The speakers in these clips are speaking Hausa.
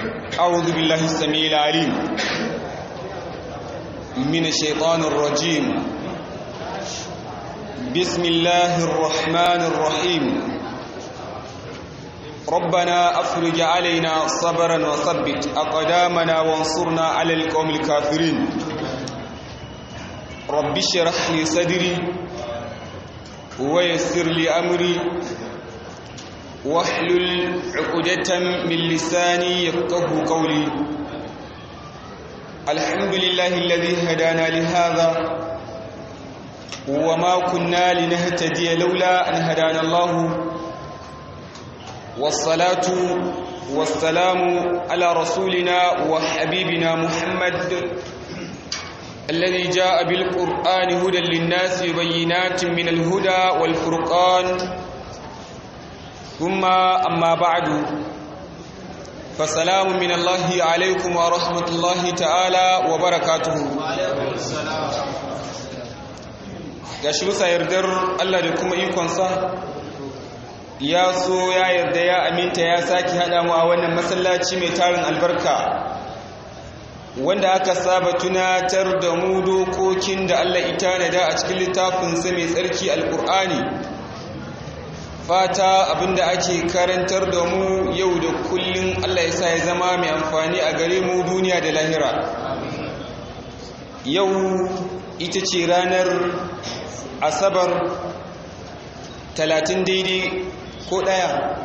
أعوذ بالله السميع العليم من الشيطان الرجيم بسم الله الرحمن الرحيم ربنا أفرج علينا صبرا وثبت أقدامنا وانصرنا على القوم الكافرين رب اشرح لي صدري ويسر لي أمري واحلل عقدة من لساني يفقه قولي الحمد لله الذي هدانا لهذا وما كنا لنهتدي لولا أن هدانا الله والصلاة والسلام على رسولنا وحبيبنا محمد الذي جاء بالقرآن هدى للناس بينات من الهدى والفرقان ثم أما بعد فسلام من الله عليكم ورحمة الله تعالى وبركاته ga shi bisa yardar Allah da kuma ikonsa ya so ya yarda ya aminta ya sake haɗa mu a wannan masallaci mai tarin albarka wanda aka saba tunatar da mu dokokin da Allah ita da a cikin littafinsa mai tsarki alƙur'ani fata abinda ake karantar da mu yau da kullun Allah ya sa ya zama mai amfani a gare mu duniya da lahira yau ita ce ranar asabar talatin daidai ko ɗaya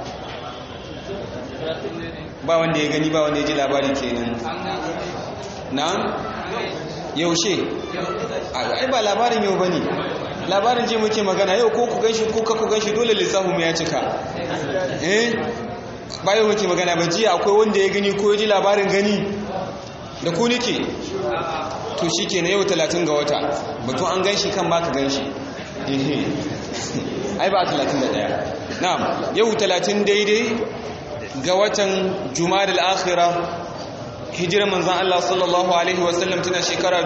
ba wanda ya gani ba wanda ya ji labari kenan na yaushe ai ba labarin yau ba ne labarin je muke magana yau ko ku ganshi ko ka ku ganshi dole lissafin mu ya cika eh bayan muke magana ba jiya akwai wanda ya gani ko ya ji labarin gani da ku nike to shike na yau 30 ga wata batun an ganshi kan ba ka ganshi eh ai ba 31 na'am yau 30 daidai ga watan jumadal akhirah hijirar manzon Allah sallallahu alaihi wasallam tana shekara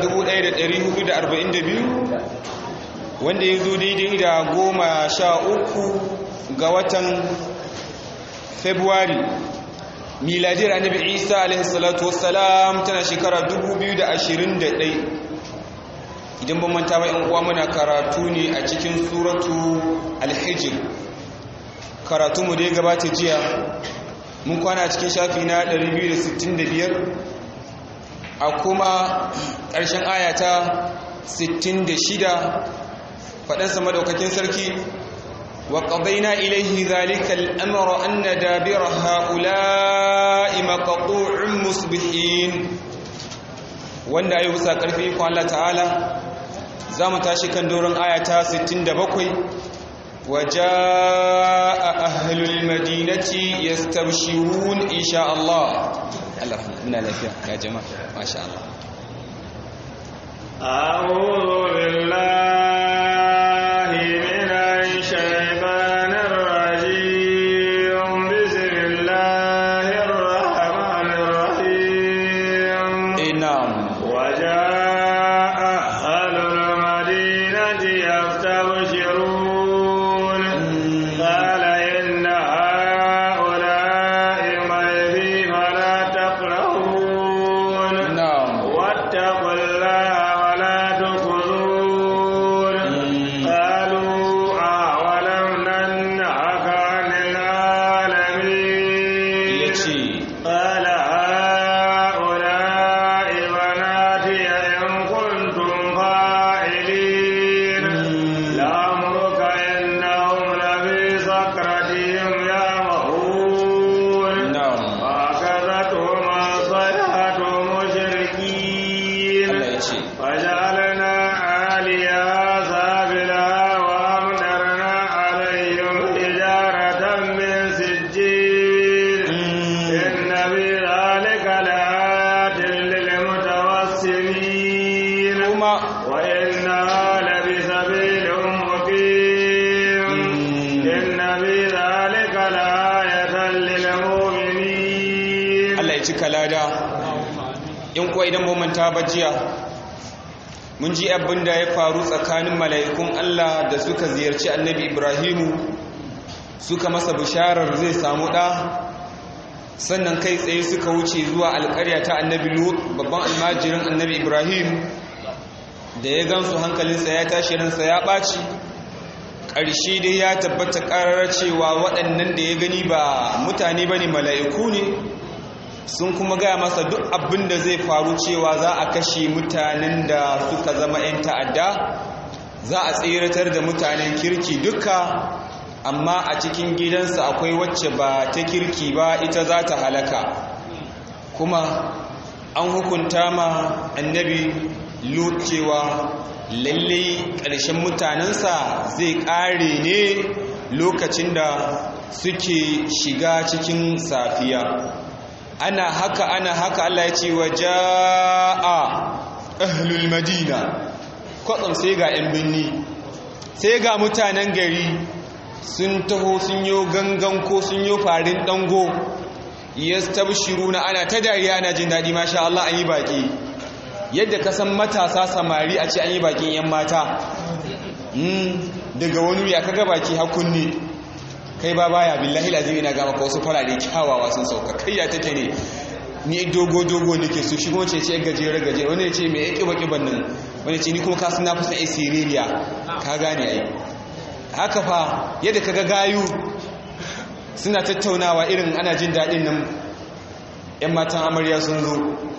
1442 wanda ya zo daidai da goma sha uku ga watan februari miladiyar annabi isa alaihissalatu wassalam tana shekara 2021 idan ban manta ba uwa muna karatu ne a cikin suratu alhijir karatunmu da ya gabata jiya mun kwana cikin shafi na 265 a kuma ƙarshen ayata 66 faɗansa madaukakin sarki wa ƙabaina ilaihi zalikal amara anna dabira ha'ula'i maqtu'un musbihin wanda ayi bisa karfi ko Allah ta'ala zamu tashi kan doron ayata 67 وجاء أهل المدينة يستبشرون إن شاء الله الله من الأفياء يا جماعة ما شاء الله أعوذ بالله من الشيطان الرجيم بسم الله الرحمن الرحيم نعم وجاء أهل المدينة يستبشرون قال إن هؤلاء ضيفي فلا تقربون نعم واتقوا الله ولا تخذون قالوا أولم ننهك عن العالمين yace قال هؤلاء بناتي إن كنتم فاعلين لأمرك إنهم لفي سكرتهم يعمهون na'am فأخذتهم الصيحة مشركين Allah yace وجعلنا عاليها سافلها وأمطرنا عليهم حجارة من سجيل إن في ذلك لآيات للمتوسمين kuma وإنها لبسبيل مقيم إن في ذلك لآية للمؤمنين Allah ya cika lada in kuwa idan ba manta ba jiya mun ji abin da ya faru tsakanin mala'ikun Allah da suka ziyarci annabi Ibrahimu suka masa bisharar zai samu ɗa sannan kai tsaye suka wuce zuwa alƙarya ta annabi lut babban almajirin annabi ibrahim da ya gansu hankalinsa ya tashi ransa ya ɓaci ƙarshe dai ya tabbata ƙarar cewa waɗannan da ya gani ba mutane ba ne mala'iku ne sun kuma gaya masa duk abin da zai faru cewa za a kashe mutanen da suka zama 'yan ta'adda za a tseratar da mutanen kirki duka amma a cikin gidansa akwai wacce ba ta kirki ba ita za ta halaka kuma an hukunta ma annabi lut cewa lalle ƙarshen mutanensa zai ƙare ne lokacin da suke shiga cikin safiya ana haka ana haka Allah ya ce wa ja'a ahlul madina kwatsam sai ga 'yan birni sai ga mutanen gari sun taho sun yi gangan ko sun yi farin dango ya tabshiru na ana ta dariya ana jin daɗi masha Allah an yi baƙi yadda ka san matasa samari a ce an yi baƙin 'yan mata daga wani ya kaga baki hakunni kai ba baya billahi lazimi na gama ka wasu farare kyawawa sun sauka kai ya take ne ni dogo dogo nake su shi kuma ce ce gajere gajere wani ya ce mai yake baki bannan wani ce ni kuma kasu na fusa a siririya ka gane ai haka fa yadda kaga gayu suna tattaunawa irin ana jin daɗin nan 'yan matan amarya sun zo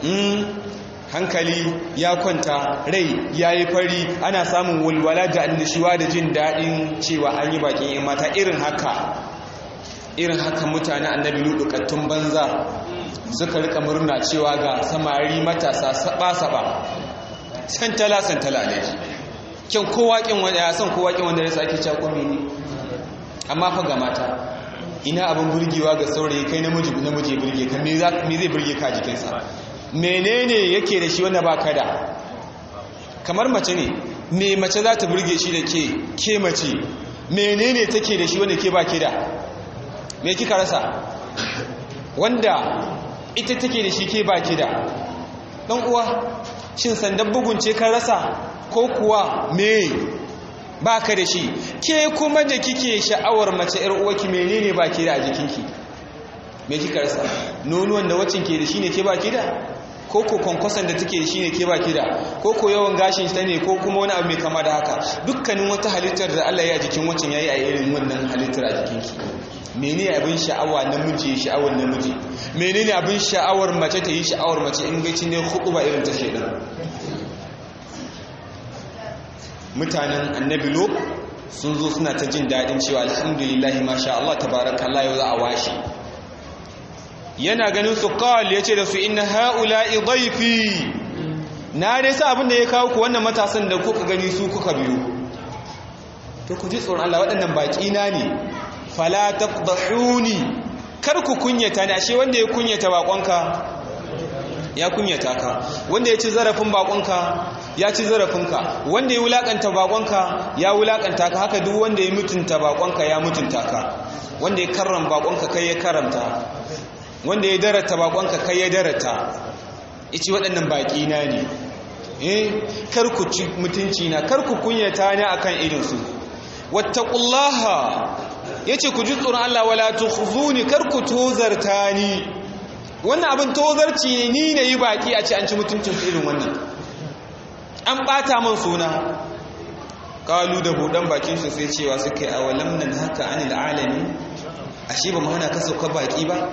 hankali ya kwanta rai ya yi fari ana samun walwala da annishuwa da jin daɗin cewa an yi bakin 'yan mata irin haka irin haka mutane annabi ludukattun banza suka rika murna cewa ga samari matasa saba-saba santala-santala ne kyan kowaƙin wanda ya san kowaƙin wanda ya sake cakon ne amma fa ga mata ina abin burgewa ga saurayi kai namiji namiji burge ka me zai burge ka jikinsa menene yake da shi wanda ba ka da kamar mace ne me mace za ta burge shi da ke ke mace menene take da shi wanda ke ba ke da me kika rasa wanda ita take da shi ke ba ke da ɗan uwa shin sandan bugun ce ka rasa ko kuwa me ba ka da shi ke kuma da kike sha'awar mace ‘yar uwaki menene ba ke da a jikinki me kika rasa nonuwan da wacin ke da shi ne ke ba ke da ko ko kwankwason da take da shi ne ke ba ke da ko ko yawan gashin ta ne ko kuma wani abu mai kama da haka dukkanin wata halittar da Allah ya jikin wacin ya yi a irin wannan halittar a jikinki menene abin sha'awa namiji ya sha'awar namiji menene abin sha'awar mace ta yi sha'awar mace in gaci ne hudu ba irin ta shaidan mutanen annabi lo sun zo suna ta jin daɗin cewa alhamdulillahi masha Allah tabarakallah yau za a washe yana ganin su kawal ya ce da su inna ha'ula'i dhaifi na dai sa abin da ya kawo ku wannan matasan da kuka gani su kuka biyu to ku ji tsoron Allah waɗannan baƙi na ne fala taqdahuni kar ku kunyata ni ashe wanda ya kunyata baƙonka ya kunyata ka wanda ya ci zarafin baƙonka ya ci zarafinka wanda ya wulakanta baƙonka ya wulakanta ka haka duk wanda ya mutunta baƙonka ya mutunta ka wanda ya karram baƙonka kai ya karamta wanda ya darata baƙonka kai ya darata ici waɗannan baƙi na ne eh kar ku ci mutunci na kar ku kunyata ni akan irin su wattaqullaha yace ku ji tsoron Allah wala tukhzuni kar ku tozarta ni wannan abin tozarci ne ni ne yi baki a ce an ci mutuncin irin wannan an bata man suna kalu da budan bakin su sai cewa suka yi awalam nan haka anil alami ashe ba mu hana ka sauka baki ba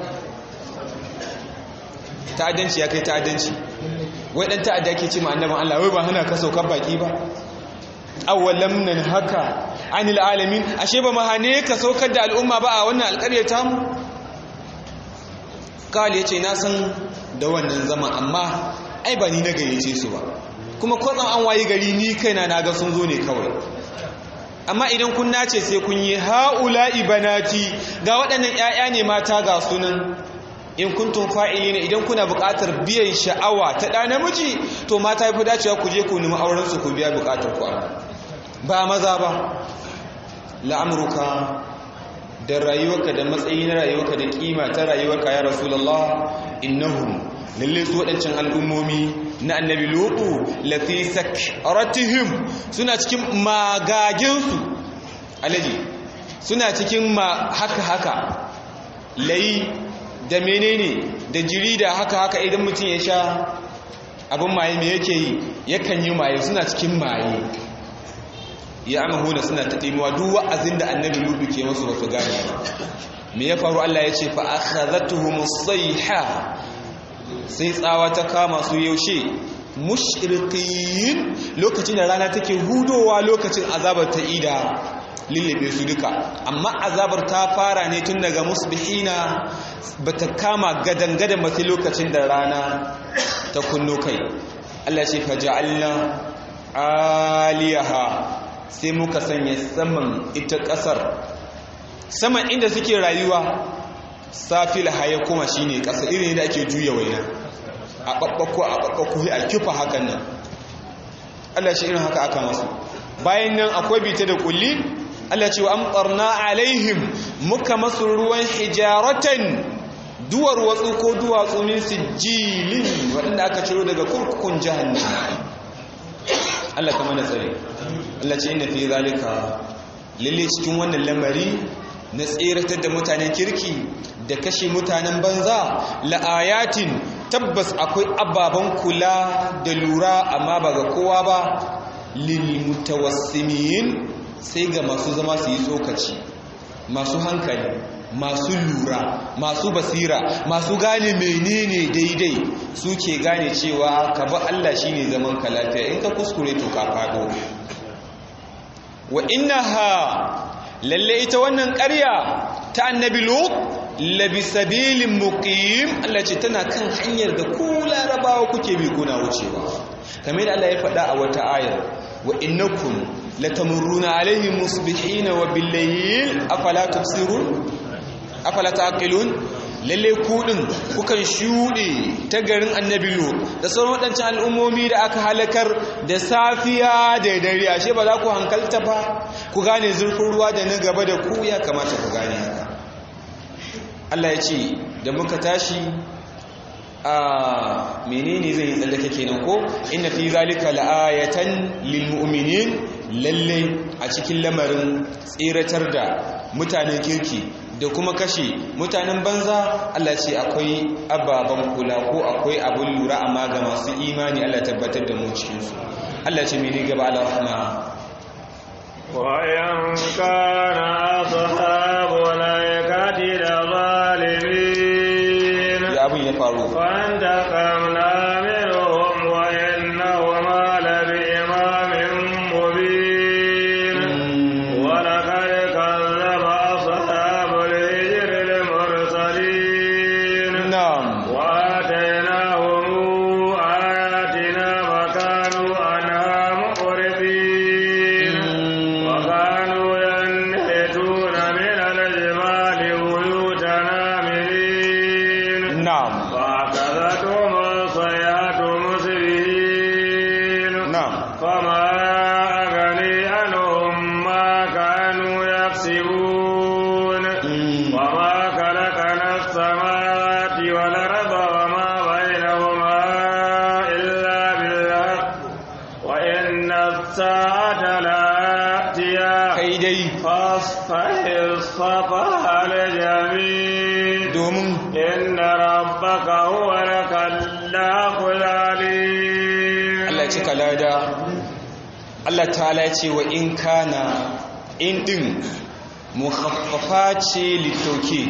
ta'addanci ya kai ta'addanci wai dan ta'adda ke ce ma annaban Allah wai ba hana ka sauka baki ba awalam nan haka anil alamin ashe ba mahane ka saukar da al'umma ba a wannan alƙaryar tamu kawai ya ce na san da wannan zama amma ai ba ni na gayyace su ba kuma kwatsam an wayi gari ni kaina na ga sun zo ne kawai amma idan kun nace sai kun yi ha'ula'i banati ga waɗannan 'ya'ya ne mata ga sunan in kuntum fa'ili ne idan kuna buƙatar biyan sha'awa ta ɗa namiji to mata ya fi dacewa ku je ku nemi auren su ku biya buƙatar ku ba maza ba la'amruka da rayuwarka da matsayi na rayuwarka da kima ta rayuwarka ya rasulullah innahum lalle su waɗancan al'ummomi na annabi lutu lafi sakratihim suna cikin magaginsu alaji suna cikin ma haka haka layi da menene da jiri da haka haka idan mutum ya sha abin maye me yake yi yakan yi maye suna cikin maye ya amahuna suna ta ɗimuwa duk wa'azin da annabi ludu ke masu ba su gane ba me ya faru Allah ya ce fa akhadhatuhum sayha sai tsawa ta kama su yaushe mushriqin lokacin da rana take hudowa lokacin azabar ta ida lullube su duka amma azabar ta fara ne tun daga musbihina bata kama gadan-gadan ba sai lokacin da rana ta kunno kai Allah ce faja'alna aliyaha sai muka sanya saman ita kasar saman inda suke rayuwa safil haya kuma shine kasa irin da ake juya waina a babbako a babbako a kifa hakan nan Allah shi irin haka aka masu bayan nan akwai bita da kulli Allah ce wa amtarna alaihim muka masu ruwan hijaratan duwar watsu ko duwatsu min sijilin waɗanda aka ciro daga kurkukun jahannam Allah kama da tsare Allah ce inda fi zalika lalle cikin wannan lamari na tseratar da mutanen kirki da kashe mutanen banza la'ayatin tabbas akwai ababen kula da lura amma ba ga kowa ba lil mutawassimin sai ga masu zama su yi tsokaci masu hankali masu lura masu basira masu gane menene daidai suke gane cewa ka ba Allah shine zaman ka lafiya in ka kuskure to ka fado wa innaha lalle ita wannan ƙarya ta annabi lut labi sabilin muqim Allah ce tana kan hanyar da ku larabawa kuke bi kuna wucewa kamar da Allah ya faɗa a wata ayar wa innakum latamurruna alaihim musbihina wa billayl afala tubsirun afala taqilun lalle ku din kukan shude ta garin annabi lut da sauran wadancan al'ummomi da aka halakar da safiya da dare ashe ba za ku hankalta ba ku gane zurfin ruwa da na gaba da ku ya kamata ku gane haka Allah ya ce da muka tashi a menene zai yi tsallake kenan ko inna fi zalika la'ayatan lil mu'minin lalle a cikin lamarin tsiratar da mutanen kirki da kuma kashe mutanen banza Allah ce akwai ababen kula ko akwai abun lura amma ga masu imani Allah tabbatar da mu cikin su Allah ce mene gaba Allah rahma وإن كان أصحاب الأيكة لظالمين ya abun ya faru فانتقمنا منهم وإنهما لبإمام مبين ولقد كذب أصحاب الهجر المرسلين na'am وآتيناهم آياتنا فكانوا عنها معرضين وكانوا ينحتون من الجبال بيوتا آمنين na'am فأخذتهم الصيحة مسرفين na'am فما أغني عنهم ما كانوا يكسبون وما خلقنا السماوات والأرض وما بينهما إلا بالحق وإن الساعة لآتية kai dai فاصفح الصفح الجميل domin إن ربك هو الخلاق العليم Allah ya cika lada Allah ta'ala ya ce wa in kana in din mukhaffafa ce litauki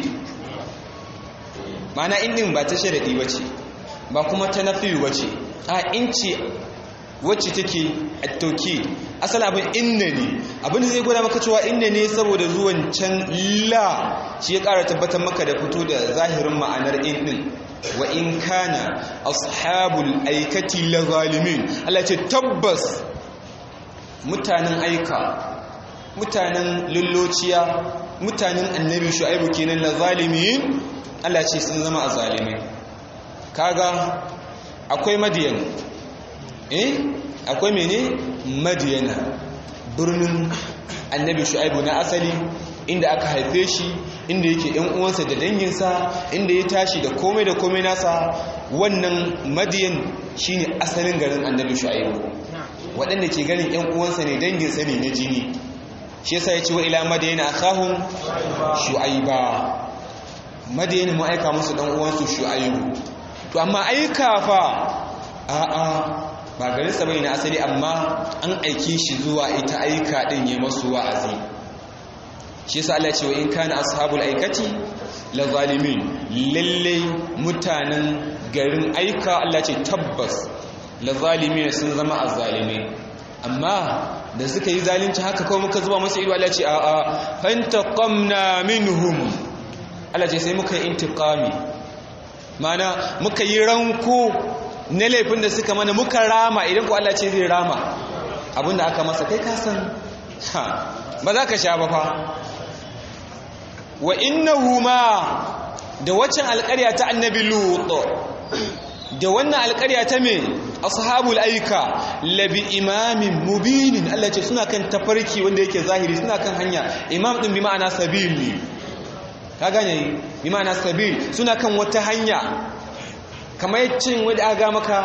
mana in din ba ta sharadi bace ba kuma ta nafiyu bace a in ce wacce take at-tauki asali abin inna ne abin da zai gwada maka cewa inna ne saboda zuwan can la shi ya ƙara tabbatar maka da fito da zahirin ma'anar in din wa in kana ashabul aikati la zalimin Allah ce tabbas mutanen aika mutanen lullociya mutanen annabi shu'aibu kenan la zalimin Allah ce sun zama azalimai kaga akwai madiyan eh akwai mene madiyana birnin annabi shu'aibu na asali inda aka haife shi inda yake yan uwansa da danginsa inda ya tashi da komai da komai nasa wannan madiyan shine asalin garin annabi shu'aibu waɗanda ke ganin yan uwansa ne danginsa ne na jini shi yasa ya ce wa ila madiyana akhahum shu'aiba madayani mu aika musu dan uwansu shu'aibu to amma aika fa a'a ba garinsa bai na asali amma an aike shi zuwa ita aika din ya masu wa'azi shi yasa Allah ce wa in kana ashabul aikati la zalimin lalle mutanen garin aika Allah ce tabbas la zalimin sun zama azzalimi amma da suka yi zalunci haka kawai muka zuba musu ido Allah ce a'a fantaqamna minhum Allah ce sai muka yi intiqami mana muka yi ranko na laifin da suka mana muka rama idan ku Allah ce zai rama abinda aka masa kai kasan ba za ka sha ba fa wa innahu ma da waccan alƙarya ta annabi lut da wannan alƙarya ta me ashabul aika labi imamin mubinin Allah ce suna kan tafarki wanda yake zahiri suna kan hanya imam din bi ma'ana sabil ne ka gane bi ma'ana sabil suna kan wata hanya kamar cin wadda aga maka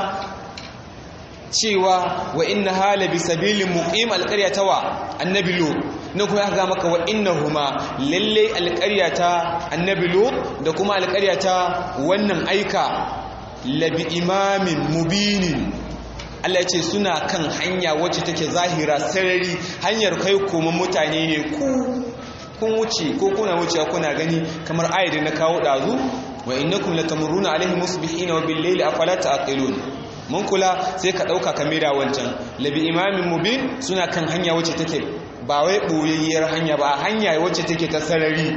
cewa wa inna hala bi sabilin muqim alqaryata wa annabi lut na kuma aka maka wa innahuma lalle alqaryata annabi lut da kuma alqaryata wannan aika labi imamin mubinin Allah ce suna kan hanya wacce take zahira sarari hanyar kai kuma mutane ne ku kun wuce ko kuna wuce kuna gani kamar ayat na kawo dazu wa innakum latamurruna alaihim musbihina wa bil layli afala taqilun mun kula sai ka dauka kamera wancan labi imamin mubin suna kan hanya wacce take ba wai boyayyar hanya ba hanya wacce take ta sarari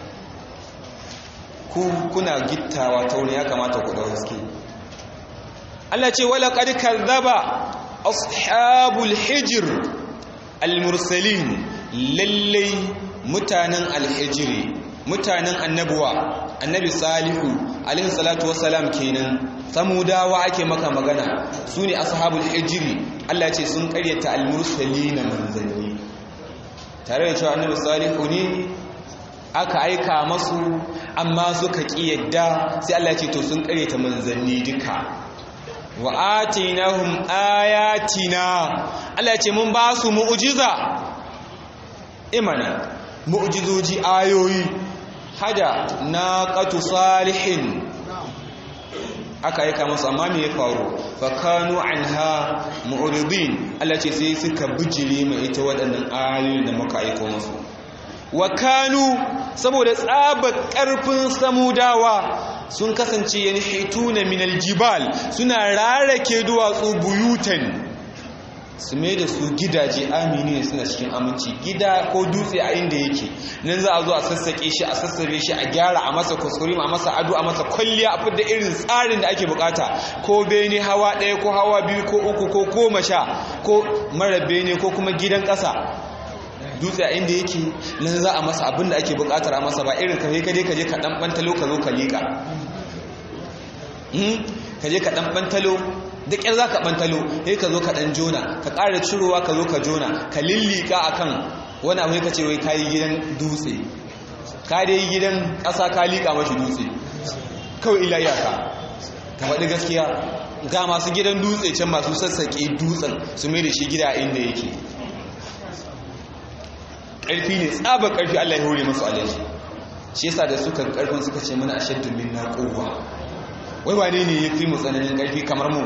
ku kuna gittawa ta wani ya kamata ku dau haske Allah ce wala qad kadzaba ashabul hijr al mursalin lallai mutanen alhijiri mutanen annabuwa annabi salihu alaihi salatu wassalam kenan samudawa ake maka magana su ne ashabul hijiri Allah ce sun karyata almursalina manzanni tare da cewa annabi salihu ne aka aika masu amma suka yadda sai Allah ce to sun karyata manzanni duka wa atinahum ayatina Allah ce mun ba su mu'jiza imana mu'jizoji ayoyi hada naqatu salihin aka aika musu amma me ya faru fa kanu anha mu'ridin Allah ce sai suka bijire mai ita waɗannan ayoyin da muka aika musu wa kanu saboda tsabar ƙarfin samudawa sun kasance yanhituna min aljibal suna rarake duwatsu buyutan su mai da su gidaje amini suna cikin aminci gida ko dutse a inda yake nan za a zo a sassaƙe shi a sassare shi a gyara a masa kuskure a masa ado a masa kwalliya a fidda irin tsarin da ake bukata ko bene hawa ɗaya ko hawa biyu ko uku ko goma sha ko mara bene ko kuma gidan ƙasa dutse a inda yake nan za a masa abin da ake bukatar a masa ba irin kaje kaje kaje ka dan bantalo ka zo ka liƙa kaje ka dan bantalo da ƙyar za ka ɓantalo sai ka zo ka ɗan jona ka ƙara cirowa ka zo ka jona ka lillika a kan wani abu ka ce wai ka yi gidan dutse ka dai yi gidan ƙasa ka liƙa mashi dutse kawai ila iyaka ka faɗi gaskiya ga masu gidan dutse can masu sassaƙe dutsen su mai da shi gida inda yake ƙarfi ne tsaba ƙarfi allah ya hore masu alaji shi yasa da suka ƙarfin suka ce mana ashaddu minna quwwa wai wane ne ya fi mu tsananin ƙarfi kamar mu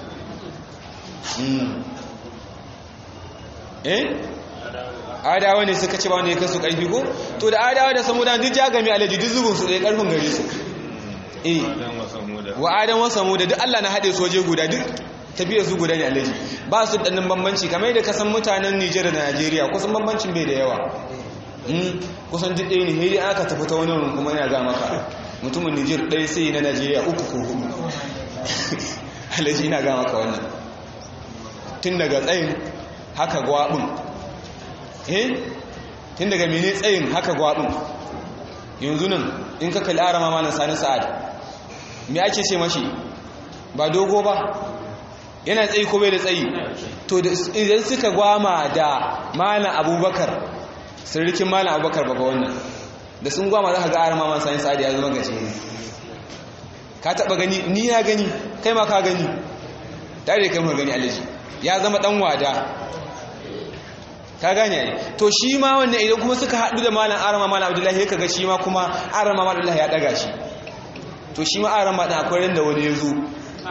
eh adawa ne suka ce ba wanda ya kasu ƙarfi ko to da adawa da samuda duk ya gami alaji duk zubin su ɗaya ƙarfin gare su eh wa adam wa samuda duk Allah na haɗe soje guda duk tafiyar su guda ne alaji ba su ɗannin bambanci kamar yadda kasan mutanen Nijar da Najeriya kusan bambancin bai da yawa kusan duk ɗaya ne hedi aka tafi ta wani wurin kuma yana ga maka mutumin Nijar ɗaya sai na Najeriya uku ko hudu alaji ina ga maka wannan tun daga tsayin haka gwaɓin eh tun daga mene tsayin haka gwaɓin yanzu nan in ka kalli arama malam sani sa'ad me ake ce mashi ba dogo ba yana tsayi ko bai da tsayi to idan suka gwama da malam abubakar sirrikin malam abubakar baba wannan da sun gwama za ka ga arama malam sani sa'ad ya zama gace ne ka taba gani ni ya gani kai ma ka gani tare da kai mu gani alaji ya zama dan wada ka gane ai to shi ma wannan idan kuma suka haɗu da malam arama malam abdullahi ka ga shi ma kuma arama malam abdullahi ya ɗaga shi to shi ma arama ɗin akwai ran da wani ya zo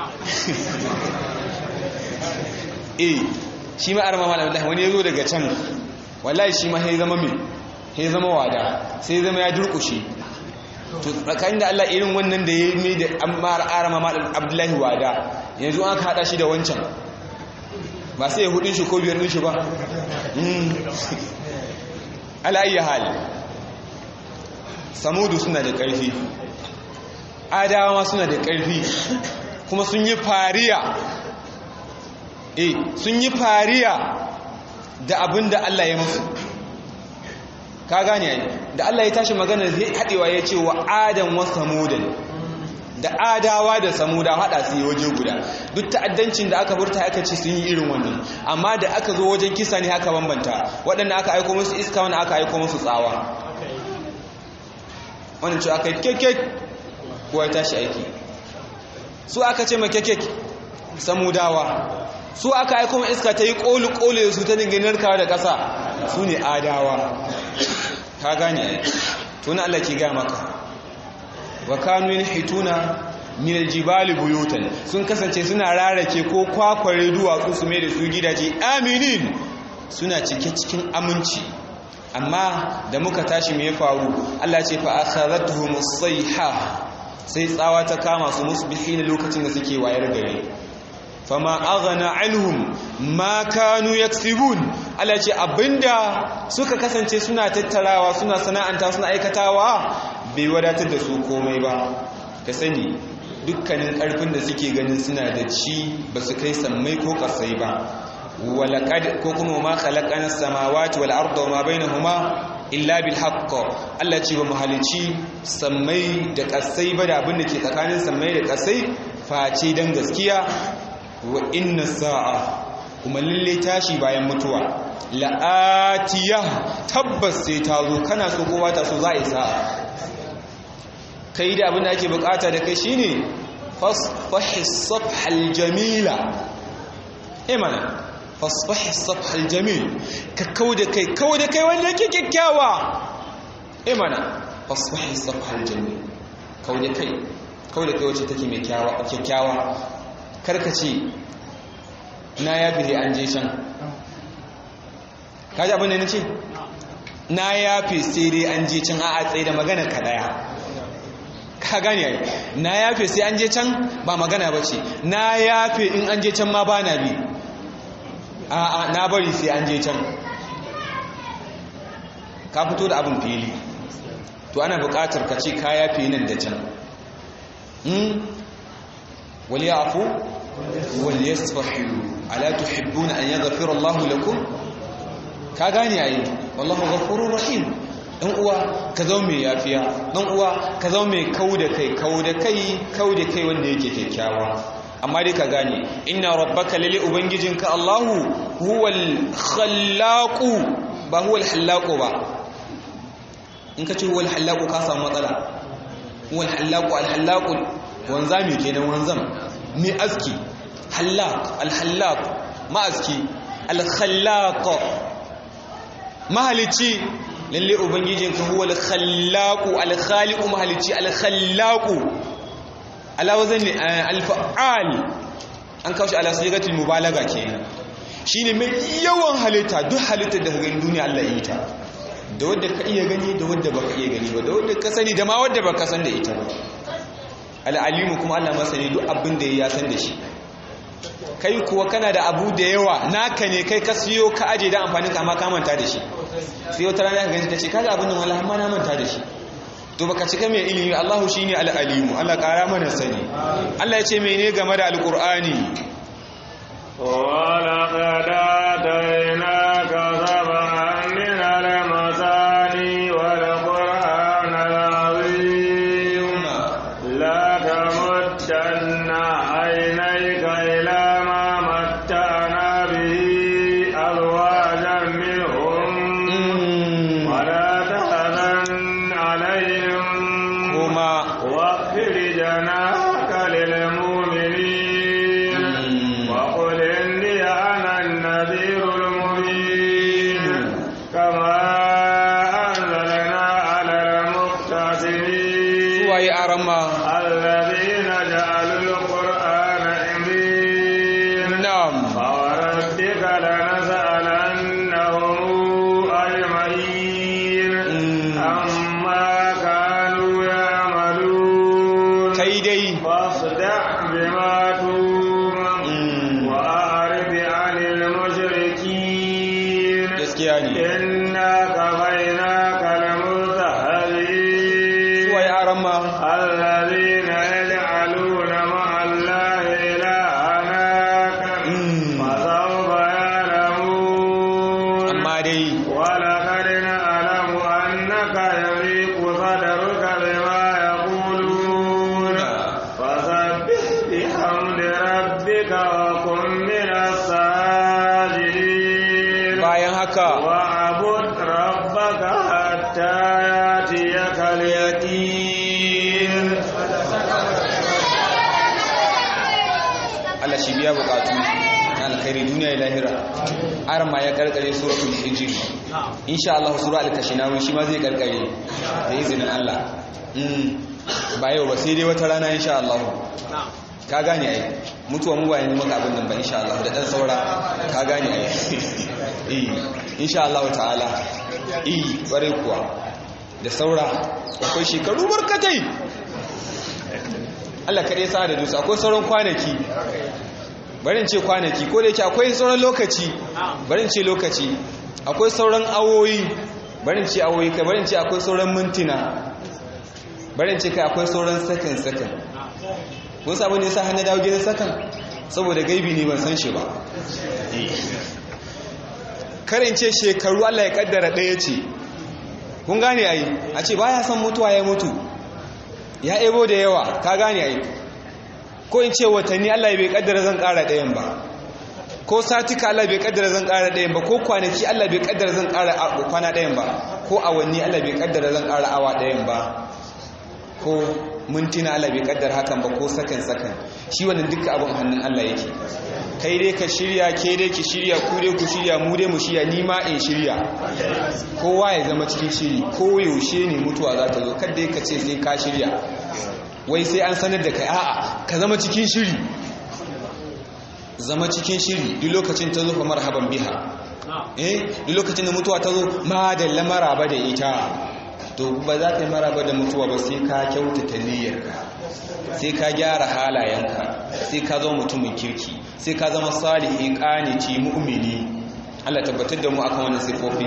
eh shi ma arama malam abdullahi wani ya zo daga can wallahi shi ma sai zama mai sai zama wada sai zama ya durƙushe to tsakanin da Allah irin wannan da ya mai da ammar arama malam abdullahi wada yanzu an haɗa shi da wancan ba sai ya hudun shi ko biyar din shi ba ala ayi hali samudu suna da ƙarfi adawa suna da ƙarfi kuma sun yi fariya eh sun yi fariya da abin da Allah ya musu ka gane ai da Allah ya tashi magana zai haɗewa ya ce wa adam wa samudan da adawa da samuda hada su yi waje guda duk ta'addancin da aka burta aka ce sun yi irin wannan amma da aka zo wajen kisa ne aka bambanta waɗanda aka aiko musu iska wanda aka aiko musu tsawa wannan ce aka yi kekek kuwa ya tashi aiki su aka ce ma kekek samudawa su aka aiko ma iska ta yi ƙoli-ƙoli da su ta dinga narkawa da ƙasa su ne adawa ka gane tuna Allah ke gaya maka wa kanu yanhituna min aljibali buyutan sun kasance suna rarake ko kwakware duwatsu su mai da su gidaje aminin suna cike cikin aminci amma da muka tashi me ya faru Allah ce fa akhadhatuhum as-sayha sai tsawa ta kama su musbihin lokacin da suke wayar gari fama aghna anhum ma kanu yaksibun Allah ce abinda suka kasance suna tattarawa suna sana'anta suna aikatawa bai wadatar da su komai ba ka sani dukkanin ƙarfin da suke ganin suna da ci ba su kai sammai ko ƙasai ba walaqad ko kuma ma khalaqana samawati wal arda wa ma bainahuma illa bil haqq Allah ce ba mu halici sammai da ƙasai ba da abin da ke tsakanin sammai da ƙasai face dan gaskiya wa inna sa'a kuma lalle tashi bayan mutuwa la'atiya tabbas sai ta zo kana so kowa ta so za a yi sa'a kai da abin da ake bukata da kai shine fasfahis safhal jamila eh mana fasfahis safhal jamil ka kauda kai kauda kai wanda yake kyakkyawa eh mana fasfahis safhal jamil kauda kai kauda kai wacce take mai kyakkyawa karka ce na yafi sai an je can kaji abin da na ce na yafi sai dai an je can a a tsaye da magana ka daya ka gane yayi na yafe sai an je can ba magana ba ce na yafe in an je can ma ba na bi a a na bari sai an je can ka fito da abin fili to ana buƙatar ka ce ka yafe nan da can wal ya'fu wal yasfahu ala tuhibbuna an yaghfira Allahu lakum ka gane yayi wallahu ghafurur rahim dan uwa ka zama mai yafiya dan uwa ka zama mai kau da kai kau da kai kau da kai wanda yake kyakkyawa amma dai ka gane inna rabbaka lalle ubangijinka Allahu huwal khallaqu ba huwal hallaqu ba in ka ce huwal hallaqu ka samu matsala huwal hallaqu al hallaqu wanzami kenan wanzam mai aski hallaq al hallaq ma aski al khallaq mahalici lalle ubangijinka huwa al-khallaqu al-khaliqu mahalici al-khallaqu ala wazan al-fa'al an kawo shi ala sigatul mubalaga kenan shine mai yawan halitta duk halittar da ga duniya Allah ya yi ta da wanda ka iya gani da wanda baka iya gani ba da wanda ka sani da ma wanda baka san da ita ba al-alimu kuma Allah masani duk abin da ya san da shi kai kuwa kana da abu da yawa naka ne kai ka siyo ka aje da amfanin ka amma ka manta da shi sai wata rana ka gani ta ce kaga abin nan wallahi amma na manta da shi to baka cika mai ilimi Allahu shine al-alimu Allah kara mana sani Allah ya ce mene game da alqur'ani ولقد آتيناك سبعا من المثاني والقرآن العظيم لا تمدن عينيك إلى ما متعنا به أزواجا منهم ولا تحزن عليهم kuma واغفر جناحك للمؤمنين وقل إني أنا النذير المبين فاصدع بما تومر Mm. وأعرض عن المشركين gaskiya ne إنا كفيناك المستهزئين suwa ya aran ma الذين يجعلون مع الله إلهنا Mm. فسوف يعلمون amma dai ولقد نعلم أنك يضيق صدرك بما يقولون فسبح بحمد ربك وكن من الساجدين bayan haka واعبد ربك حتى يأتيك اليقين Allah shi biya bukatu na alkhairi duniya da lahira aran ma ya karkare suratul hijr insha Allah sura al-kashinawi shi ma zai karkare da izinin Allah mm ba yau ba sai dai wata rana insha Allah ka gane ai mutuwa mu ba ne maka abin nan ba insha Allah da dan saura ka gane ai eh insha Allah ta'ala eh bare kuwa da saura akwai shekaru barkatai Allah kaɗai sa da dusa akwai sauran kwanaki barin ce kwanaki ko da yake akwai sauran lokaci barin ce lokaci akwai sauran awoyi barin ce awoyi kai barin ce akwai sauran mintuna barin ce kai akwai sauran sakan sakan kun sabu ne sa hannu dawo gidan sakan saboda gaibi ne ban san shi ba karin ce shekaru Allah ya kaddara ɗaya ce kun gane ai a ce baya son mutuwa ya mutu ya ebo da yawa ka gane ai ko in ce watanni Allah bai kaddara zan ƙara ɗayan ba ko satika Allah bai kaddara zan ƙara ɗayan ba ko kwanaki Allah bai kaddara zan ƙara kwana ɗayan ba ko awanni Allah bai kaddara zan ƙara awa ɗayan ba ko mintuna Allah bai kaddara hakan ba ko sakan sakan shi wannan duka abin hannun Allah yake kai dai ka shirya ke dai ki shirya ku dai ku shirya mu dai mu shirya ni ma in shirya kowa ya zama cikin shiri ko yaushe ne mutuwa za ta zo kada ka ce sai ka shirya wai sai an sanar da kai a'a ka zama cikin shiri zama cikin shiri duk lokacin ta zo fa marhaban biha eh duk lokacin da mutuwa ta zo ma da lamara ba da ita to ba za ta yi maraba da mutuwa ba sai ka kyautata niyyarka sai ka gyara halayenka sai ka zama mutumin kirki sai ka zama salihi qaniti mu'mini Allah tabbatar da mu akan wannan sifofi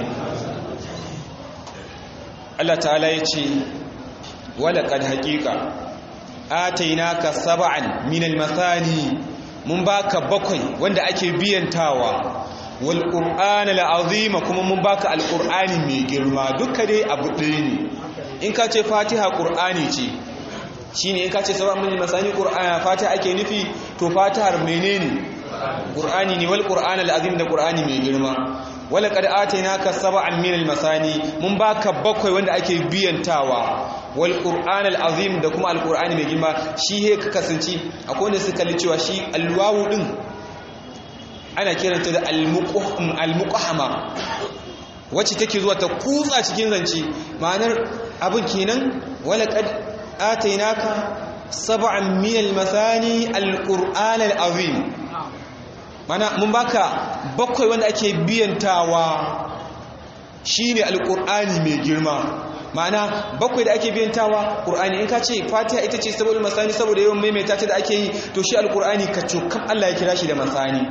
Allah ta'ala ya ce wala qad haqiqa atainaka sab'an min al-masani mun baka bakwai wanda ake biyantawa wal qur'ana al-azima kuma mun baka al-qur'ani mai girma duka dai abu ɗaya ne in ka ce fatiha qur'ani ce shine in ka ce sab'an min al-masani qur'ana fatiha ake nufi to fatihar menene qur'ani ne wal qur'ana al-azim da qur'ani mai girma wala qad atainaka sab'an min al-masani mun baka bakwai wanda ake biyantawa wal qur'an al-azim da kuma al-qur'ani mai girma shi he ka kasance akwai wanda suka kalli cewa shi alwawu din ana kiranta da al-muqahama wacce take zuwa ta kutsa cikin zance ma'anar abin kenan wala qad atainaka sab'an min al-masani al-qur'an al-azim mana mun baka bakwai wanda ake biyantawa shine alqur'ani mai girma mana bakwai da ake biyantawa qur'ani in ka ce fatiha ita ce saboda masani saboda yawan maimaita ta da ake yi to shi alqur'ani ka cokam Allah ya kira shi da masani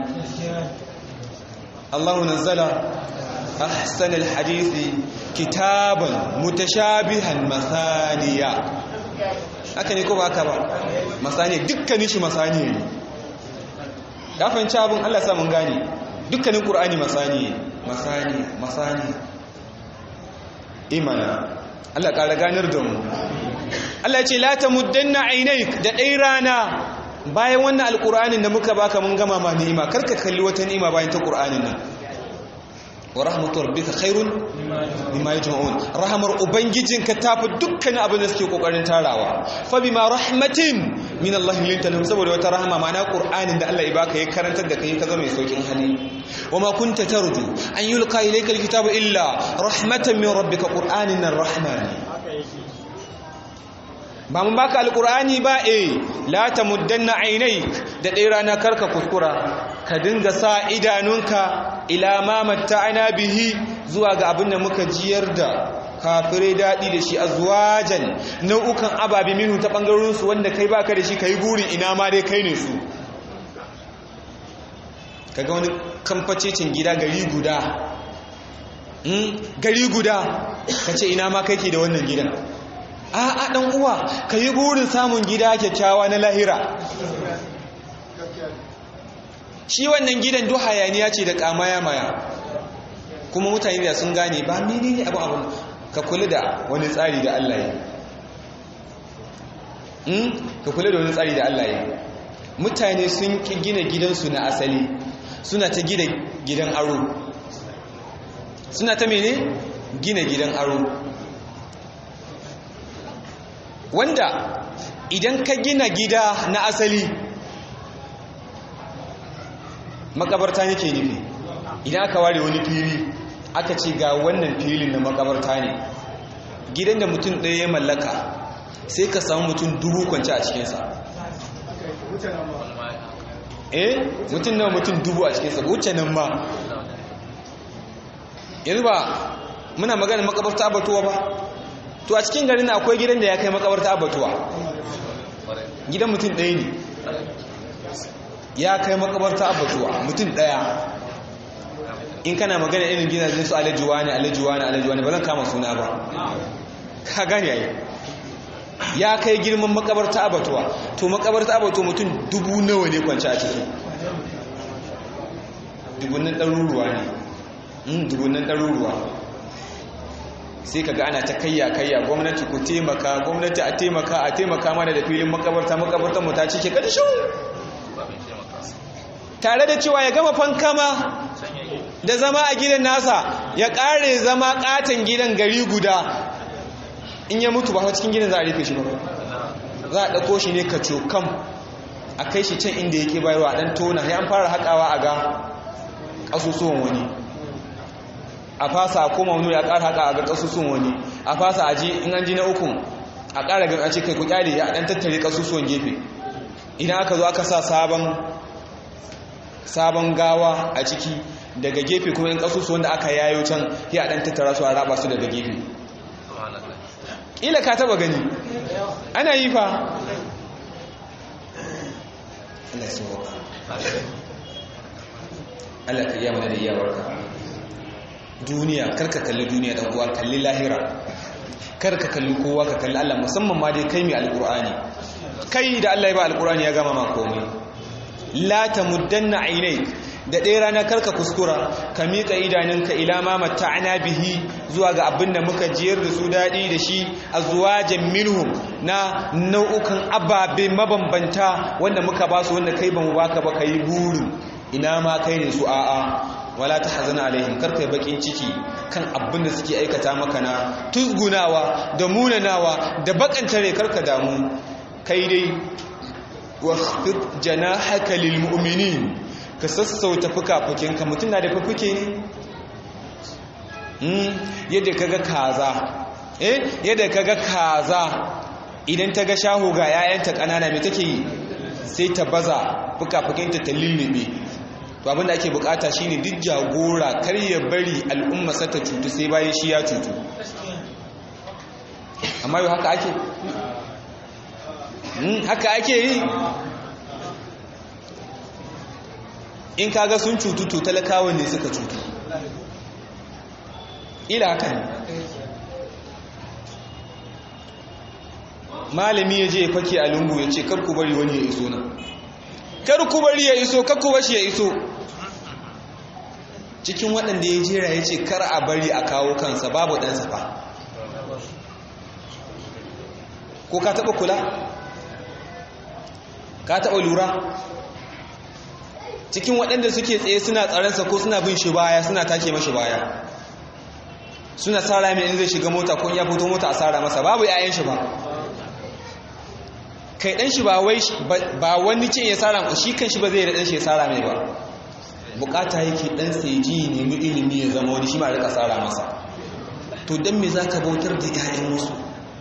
Allahu nazzala ahsan alhadisi kitaban mutashabihan masaniya haka ne ko ba haka ba masani dukkanin shi masani ne ya fahimci abin Allah sa mun gane dukkanin ƙur'ani masani masani masani imana Allah ƙara ganar da mu Allah ce la ta muddanna ainaik da ɗai rana bayan wannan alƙur'anin da muka baka mun gama ma ni'ima karka kalli wata ni'ima bayan ta ƙur'anin nan wa rahmatu rabbika khairun mimma yajma'un rahmar ubangijinka tafi dukkan abin da suke kokarin tarawa fa bima rahmatin min Allah linta lahum saboda wata rahama ma'ana qur'anin da Allah ya baka ya karantar da kai ka zama mai saukin hali wama kunta tarju an yulqa ilayka alkitabu illa rahmatan min rabbika qur'anin arrahman ba mun baka alqur'ani ba eh la tamuddanna aynaik da dai rana karka kuskura ka dinga sa idanunka ila ma matta'ana bihi zuwa ga abin da muka jiyar da kafirai daɗi da shi azwajan nau'ukan ababe minhu ta ɓangarorinsu wanda kai baka da shi ka yi burin ina ma dai kai ne su kaga wani kamfacecin gida gari guda gari guda ka ce ina ma kai ke da wannan gidan a a ɗan uwa ka yi burin samun gida kyakkyawa na lahira shi wannan gidan duk hayaniya ce da kamaya maya kuma mutane da sun gane ba mene ne abu abu ka kula da wani tsari da Allah ya ka kula da wani tsari da Allah ya mutane sun ki gina gidansu na asali suna ta gina gidan aro suna ta mene gina gidan aro wanda idan ka gina gida na asali makabarta yake nufi idan aka ware wani fili aka ce ga wannan filin na makabarta ne gidan da mutum ɗaya ya mallaka sai ka samu mutum dubu kwanci a cikinsa eh mutum nawa mutum dubu a cikinsa wuce nan ma yanzu ba muna magana makabarta abatuwa ba to a cikin garin akwai gidan da ya kai makabarta abatuwa gidan mutum ɗaya ne ya kai makabarta abatuwa mutum ɗaya in kana magana irin gidajen su alajuwa ne alajuwa ne alajuwa ne ba zan kama suna ba ka gane yayi ya kai girman makabarta abatuwa to makabarta abatuwa mutum dubu nawa ne kwanci a ciki dubunan ɗaruruwa ne dubunan ɗaruruwa sai kaga ana ta kayya kayya gwamnati ku taimaka gwamnati a taimaka a taimaka mana da filin makabarta makabartar mu ta cike ƙarshen tare da cewa ya gama fankama da zama a gidan nasa ya ƙare zama ƙaton gidan gari guda in ya mutu ba cikin gidan za a rufe shi ba za a ɗauko shi ne ka cokam a kai shi can inda yake bayarwa ɗan tona ya an fara haƙawa a ga ƙasusuwan wani a fasa a koma wani ya ƙara haƙa a ga ƙasusuwan wani a fasa a ji in an ji na ukun a ƙara gan a ce kai ku ƙyale ya ɗan tattare ƙasusuwan gefe idan aka zo aka sa sabon sabon gawa a ciki daga gefe kuma in ƙasusuwan da aka yayo can ya ɗan tattara su a raba su daga gefe ila ka taba gani ana yi fa Allah ya sauka Allah ka iya mana da iyawarka duniya karka kalli duniya dan uwa kalli lahira karka kalli kowa ka kalli Allah musamman ma dai kai mai alqur'ani kai da Allah ya ba alqur'ani ya gama ma komai la tamuddanna aynayk da ɗaya rana karka kuskura ka miƙa idanunka ila ma mata'ana bihi zuwa ga abin da muka jiyar da su daɗi da shi a zuwa minhum na nau'ukan ababe mabambanta wanda muka ba su wanda kai ba mu baka ba ka yi burin ina ma kai ne su a'a wala ta hazana alaihim karka yi bakin ciki kan abin da suke aikata maka na tuzgunawa da munanawa da bakantare karka damu kai dai waqfid janahaka lil mu'minin ka sassauta fuka-fukinka mutum na da fufuke ne yadda kaga kaza eh yadda kaga kaza idan ta ga shaho ga 'ya'yanta ƙanana mai take yi sai ta baza fuka-fukinta ta lullube to abinda ake bukata shine duk jagora kar ya bari al'umma sa ta cutu sai bayan shi ya cutu amma yau haka ake haka ake yi in kaga sun cutu to talakawa ne suka cutu ila haka ne malami ya je ya fake a lungu ya ce karku bari wani ya iso nan karku bari ya iso karku bashi ya iso cikin waɗanda ya jera ya ce kar a bari a kawo kansa babu ɗansa ba ko ka taɓa kula ka taɓa lura cikin waɗanda suke tsaye suna tsaransa ko suna bin shi baya suna take mashi baya suna tsara mai in zai shiga mota ko ya fito mota a tsara masa babu yayan shi ba kai ɗan shi ba wani ce ya tsara shi kan shi ba zai da ɗan shi ya tsara mai ba bukata yake ɗan sai ji nemi ilimi ya zama wani shi ma rika tsara masa to don me za ka bautar da 'ya'yan wasu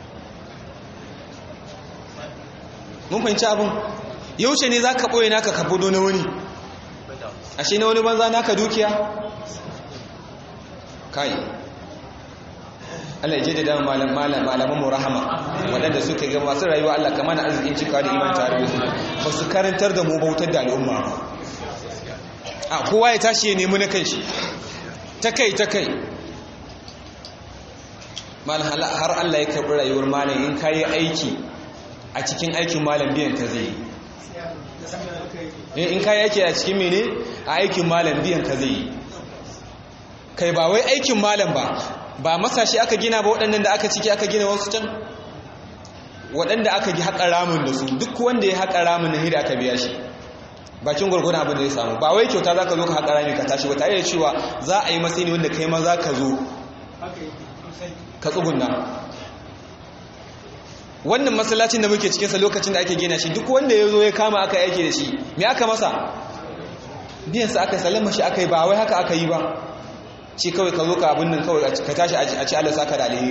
mun fahimci abin yaushe ne za ka ɓoye naka ka budo na wani ashe na wani banza naka dukiya kai Allah ya je da dama malaman mu rahama waɗanda suka ga masu rayuwa Allah kamar na arzikin cika da iman tare da su ba su karantar da mu bautar da al'umma ba a kowa ya tashi ya nemi na kai shi ta kai ta kai har Allah ya karɓi rayuwar malam in ka yi aiki a cikin aikin malam biyan ka zai yi in ka yi aiki a cikin mene a aikin malam biyan ka zai yi kai ba wai aikin malam ba ba masashi aka gina ba waɗannan da aka ciki aka gina wasu can waɗanda aka gi haƙa ramin da su duk wanda ya haƙa ramin na hida aka biya shi bakin gwargwadon abin da ya samu ba wai kyauta za ka zo ka haƙa rami ka tashi ba tare da cewa za a yi matsayi ne wanda kai ma za ka zo ka tsugunna wannan masallacin da muke cikinsa lokacin da ake gina shi duk wanda ya zo ya kama aka yake da shi me aka masa biyansa aka salama shi aka yi ba wai haka aka yi ba ce kawai ka zo ka abin nan kawai ka tashi a ci Allah saka da alheri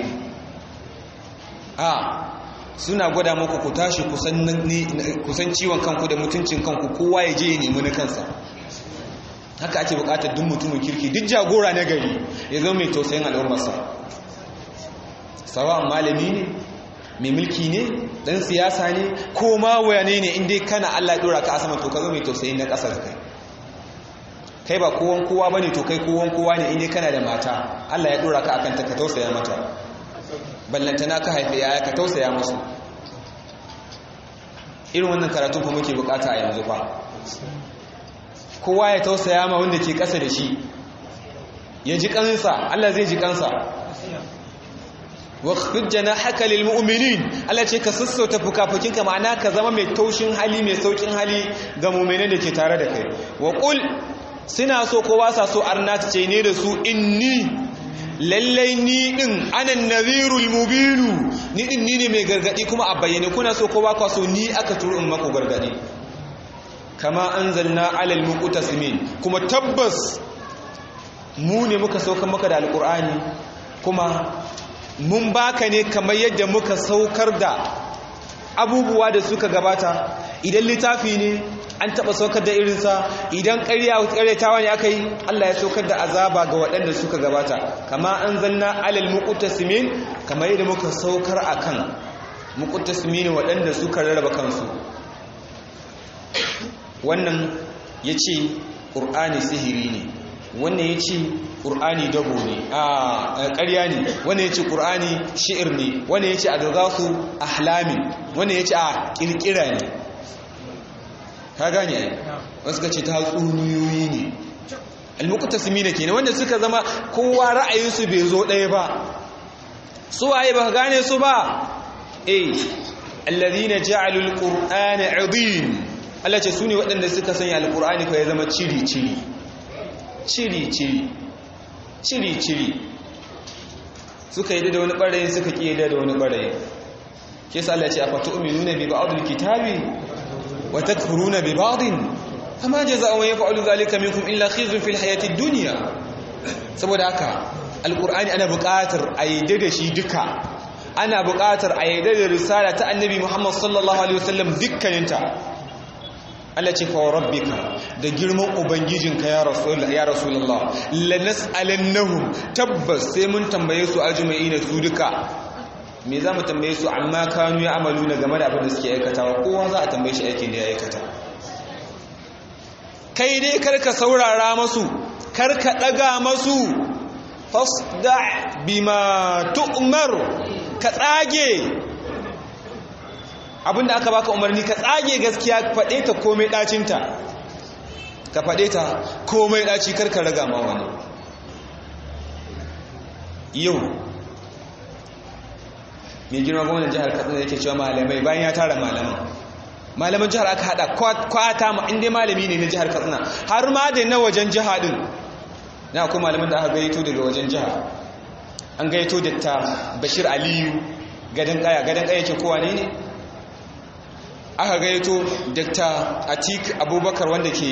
a suna gwada muku ku tashi kusan ciwon kanku da mutuncin kanku kowa ya je ya nemi na kansa haka ake bukatar duk mutumin kirki duk jagora na gari ya zama mai tausayin al'ummarsa sawa malami ne mai mulki ne dan siyasa ne ko ma wayane ne inda kana Allah ya dora ka a sama to ka zo mai tausayin na ƙasa da kai kai ba kowan kowa bane to kai kowan kowa ne inda kana da mata Allah ya dora ka akan ta ka tausaya mata ballantana ka haife yaya ka tausaya musu irin wannan karatu fa muke bukata a yanzu fa kowa ya tausaya ma wanda ke ƙasa da shi ya ji kansa Allah zai ji kansa واخفض جناحك للمؤمنين Allah ce ka sassauta fukafukinka ma'ana ka zama mai taushin hali mai saukin hali ga mu'minan da ke tare da kai wa qul suna so ko ba sa so arna ta ce ne da su inni lallai ni din anan nadhirul mubinu ni din ni ne mai gargadi kuma a bayyane kuna so ko ba ka so ni aka turo in maku gargadi kama anzalna alal muqtasimin kuma tabbas mu ne muka sauka maka da alqur'ani kuma mun baka ne kamar yadda muka saukar da abubuwa da suka gabata idan littafi ne an taba saukar da irinsa idan ƙaryatawa ne aka yi Allah ya saukar da azaba ga waɗanda suka gabata kama an zanna alal muqtasimin kamar yadda muka saukar akan muqtasimin waɗanda suka rarraba kansu wannan yace ƙur'ani sihiri ne wannan yace ƙur'ani dabo ne a ƙarya ne wannan ya ce ƙur'ani shi'ir ne wannan ya ce a gagasu ahlamin wannan ya ce a ƙirƙira ne ka gane ai wasu ka ce ta tsuniyoyi ne almukuta su mina kenan wanda suka zama kowa ra'ayinsu bai zo ɗaya ba su waye ba gane su ba eh alladhina ja'alu alqur'ana 'idin Allah ce su ne waɗanda suka sanya alqur'ani ko ya zama ciri ciri ciri ciri ciri-ciri suka yi da wani ɓarayin suka ƙi da wani ɓarayin ke sa Allah ce a fata uminu na bi ba'adul kitabi wa takfuruna bi ba'adin amma jaza'u man yaf'alu zalika minkum illa khizyun fil hayatid dunya saboda haka alqur'ani ana buƙatar a yadda da shi duka ana buƙatar a yadda da risala ta annabi Muhammad sallallahu alaihi wasallam dukkaninta Allah ce fa rabbika da girman ubangijinka ya rasul ya rasulullah lanas'alannahum tabbas sai mun tambaye su ajma'ina su duka me za mu tambaye su amma kanu ya amalu na game da abin da suke aikatawa kowa za a tambaye shi aikin da ya aikata kai dai karka saurara masu karka daga masu fasda bima tu'mar ka tsage abinda aka baka umarni ka tsage gaskiya faɗe ta komai ɗacinta ka faɗe ta komai ɗaci karka raga ma wani yau mai girma gwamnan jihar katsina yake cewa malamai bayan ya tara malaman malaman jihar aka hada kwata ma inda malami ne na jihar katsina har ma da na wajen jiha din na akwai malaman da aka gaito daga wajen jiha an gaito da ta bashir aliyu gadon kaya gadon kaya ke kowa ne ne aka gaito dr atik abubakar wanda ke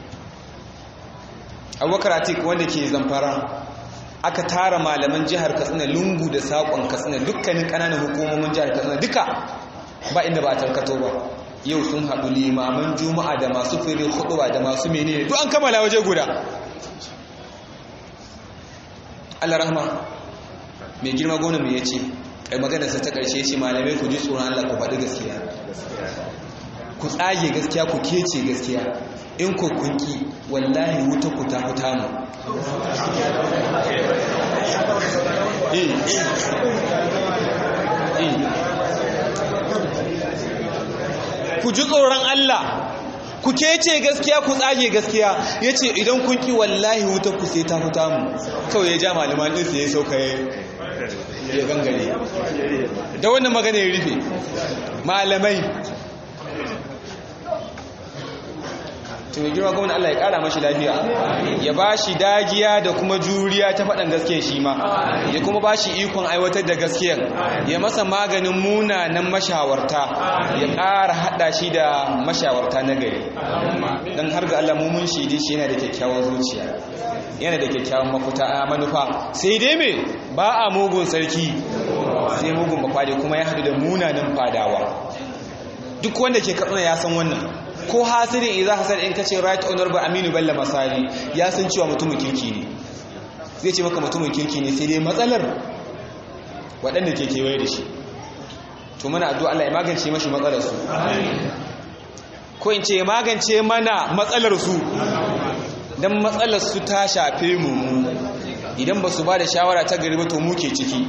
abubakar atik wanda ke zamfara aka tara malaman jihar katsina lungu da saƙon katsina dukkanin ƙananan hukumomin jihar katsina duka ba inda ba a tarkato ba yau sun haɗu limaman juma'a da masu fere huɗuwa da masu menene duk an kammala waje guda allah rahma mai girma gona mai yace kai maganarsa ta karshe ce malamai ku ji tsoron Allah ku faɗi gaskiya ku tsage gaskiya ku kece gaskiya in ku kunki wallahi wuta ku ta huta mu ku ji tsoron Allah ku kece gaskiya ku tsage gaskiya ya ce idan kun ki wallahi wuta ku sai ta huta mu kawai ya ja malaman ɗinsa ya sauka ya gangare da wannan magana ya rufe malamai to mai girma gwamna Allah ya kara mashi lafiya ya ba shi dagiya da kuma juriya ta faɗan gaskiya shi ma ya kuma ba shi ikon aiwatar da gaskiyar ya masa maganin munanan mashawarta ya ƙara haɗa shi da mashawarta na gari don har ga Allah mun shaidi shi yana da kyakkyawar zuciya yana da kyakkyawan mafuta a manufa sai dai me ba a mugun sarki sai mugun bakwade kuma ya haɗu da munanan fadawa duk wanda ke katsina ya san wannan ko hasirin idan hasar in kace right honorable aminu bello masari ya san cewa mutumin kirki ne zai ce maka mutumin kirki ne sai dai matsalar waɗanda ke kewaye da shi to mana addu'a Allah ya magance mashi matsalar su ko in ce magance mana matsalar su dan matsalar su ta shafe mu idan ba su ba da shawara ta gari ba to mu ke ciki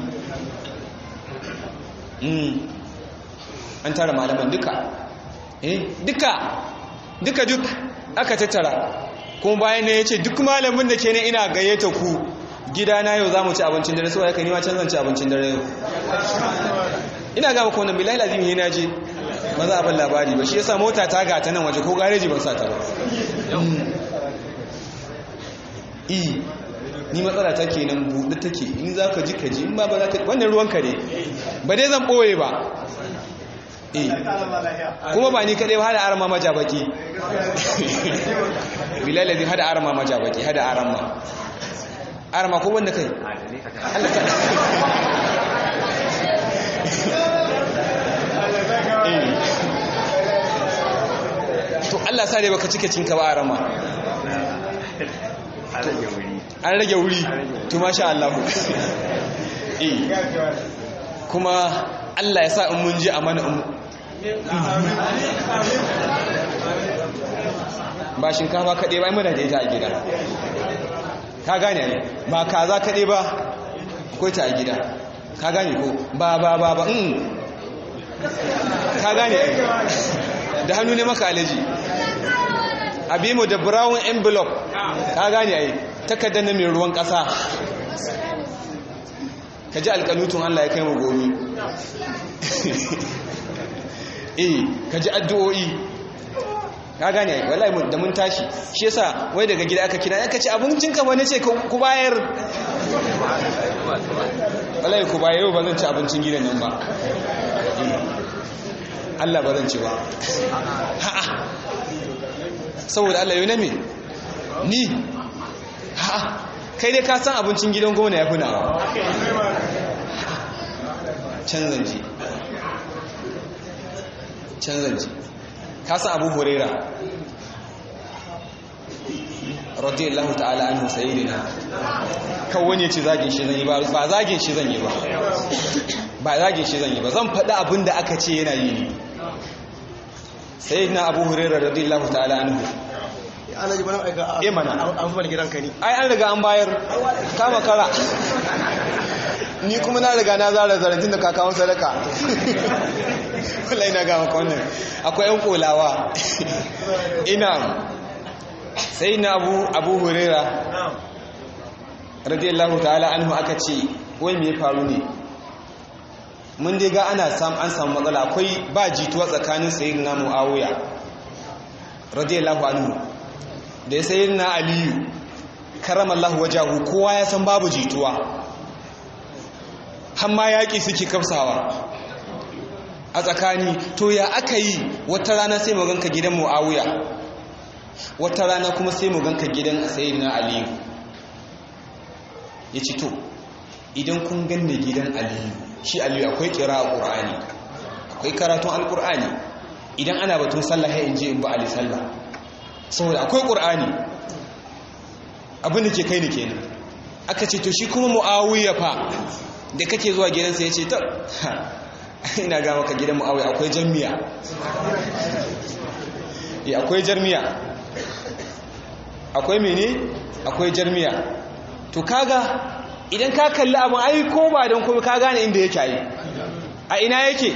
an tara malaman duka eh duka duka duk aka tattara kuma bayan ne ya ce duk malamin da ke ne ina gayyata ku gidana yau za mu ci abincin dare saboda ka nima can zan ci abincin dare yau ina gama ko wannan bilahi lazimi ne na je ba za a ban labari ba shi yasa mota ta ga ta nan waje ko gareji ban sa ta ba i ni matsala ta kenan buɗe take in za ka ji ka ji in ba ba za ka wannan ruwanka ne ba dai zan ɓoye ba kuma ba ni kaɗai ba hada arama majabaki bilal zai hada arama majabaki hada arama arama ko wanda kai to Allah sa dai baka cike cinka ba arama an rage wuri to masha Allah eh kuma Allah ya sa in mun ji a mana ba shinkafa kaɗai ba muna da ita a gida ka gane ne ba kaza kaɗai ba akwai ta a gida ka gane ko ba ba ba ba ka gane da hannu ne maka alaji abimo da brown envelope ka gane ai takardar na mai ruwan ƙasa ka ji alƙanutun Allah ya kai mu gobe eh ka ji addu'o'i ka gane wallahi da mun tashi shi yasa wai daga gida aka kira aka ce abincin ka wani ce ku bayar wallahi ku bayar ba zan ci abincin gidan nan ba Allah ba zan ci ba ha'a saboda Allah yau na me ni ha'a kai dai ka san abincin gidan gona ya fi nawa canzan ji canzan ji ka san abu huraira radiyallahu ta'ala anhu sayyidina kan wani ya ce zagin shi zan yi ba ba zagin shi zan yi ba ba zagin shi zan yi ba zan faɗi abin da aka ce yana yi ne sayyidina abu huraira radiyallahu ta'ala anhu ana ji bana aika Eh, mana. an fi gidan ka ne ai an riga an bayar kama kara ni kuma na riga na zara zarantin da kakawun sadaka wallahi na gama ka wannan akwai yan kolawa ina sai na abu abu hurera radiyallahu ta'ala anhu aka ce wai me ya faru ne mun dai ga ana sam an samu matsala akwai ba jituwa tsakanin sayyidina muawiya radiyallahu anhu da sayyidina aliyu karamallahu wajahu kowa ya san babu jituwa hamma yaƙi suke kafsawa a tsakani to ya aka yi wata rana sai mu ganka gidan muawiya wata rana kuma sai mu ganka gidan sayyidina aliyu ya ci to idan kun ganne gidan aliyu shi aliyu akwai kira a ƙur'ani akwai karatun alƙur'ani idan ana batun sallah ya in je in ba ali sallah saboda akwai ƙur'ani abinda ke kai ni kenan aka ce to shi kuma mu'awiyya fa da kake zuwa gidansa ya ce ta ina ga maka gidan mu'awai akwai jami'a ya akwai jarmiya akwai mene akwai jarmiya to kaga idan ka kalli abin ai ko ba don kuma ka gane inda yake yi a ina yake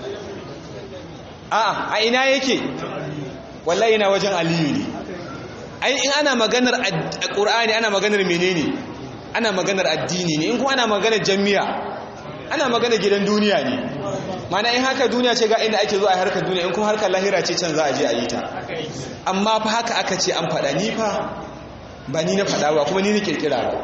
a a ina yake wallahi yana wajen aliyu ne ai in ana maganar qur'ani ana maganar menene ana maganar addini ne in kuma ana maganar jami'a ana maganar gidan duniya ne mana in haka duniya ce ga inda ake zo a harkar duniya in kuma harkar lahira ce can za a je a yi ta amma fa haka aka ce an faɗa ni fa ba ni na faɗa ba kuma ni na kirkira ba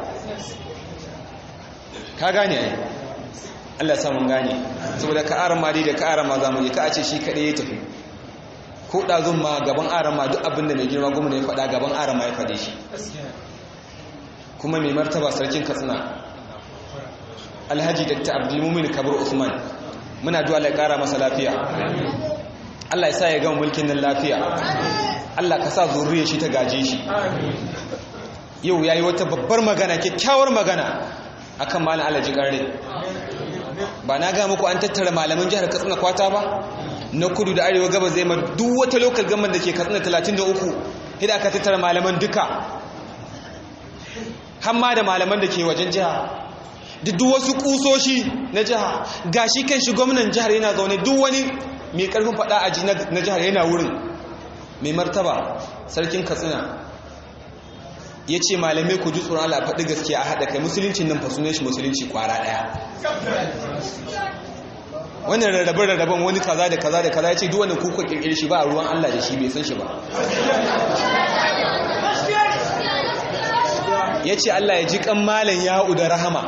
ka gane ai Allah ya samu gane saboda ka aran ma dai da ka aran ma zamu je ka a ce shi kaɗai ya tafi ko ɗazun ma gaban aran ma duk abin da mai girma gwamna ya faɗa gaban aran ma ya faɗe shi kuma mai martaba sarkin katsina alhaji dakta abdulmumin kabir usman muna duwa Allah ya kara masa lafiya Allah ya sa ya gama mulkin nan lafiya Allah ka sa zuriyar shi ta gaje shi yau yayi wata babbar magana kyakkyawar magana akan malam Alhaji Garre ba na ga muku an tattara malaman jihar Katsina kwata ba na kudu da arewa gaba zai ma duk wata local government da ke Katsina 33 hida aka tattara malaman duka hamma da malaman da ke wajen jiha da duk wasu kusoshi na jiha gashi kan shi gwamnan jihar yana zaune duk wani mai karfin fada aji na jihar yana wurin mai martaba sarkin katsina ya ce malamai ku ji tsoron Allah faɗi gaske a haɗa kai musuluncin nan fasunan shi musulunci kwara ɗaya wannan rarrabe rarraben wani kaza da kaza da kaza ya ce duk wani kuka kirkiri shi ba a ruwan Allah da shi bai san shi ba ya ce Allah ya ji kan malan ya'u da rahama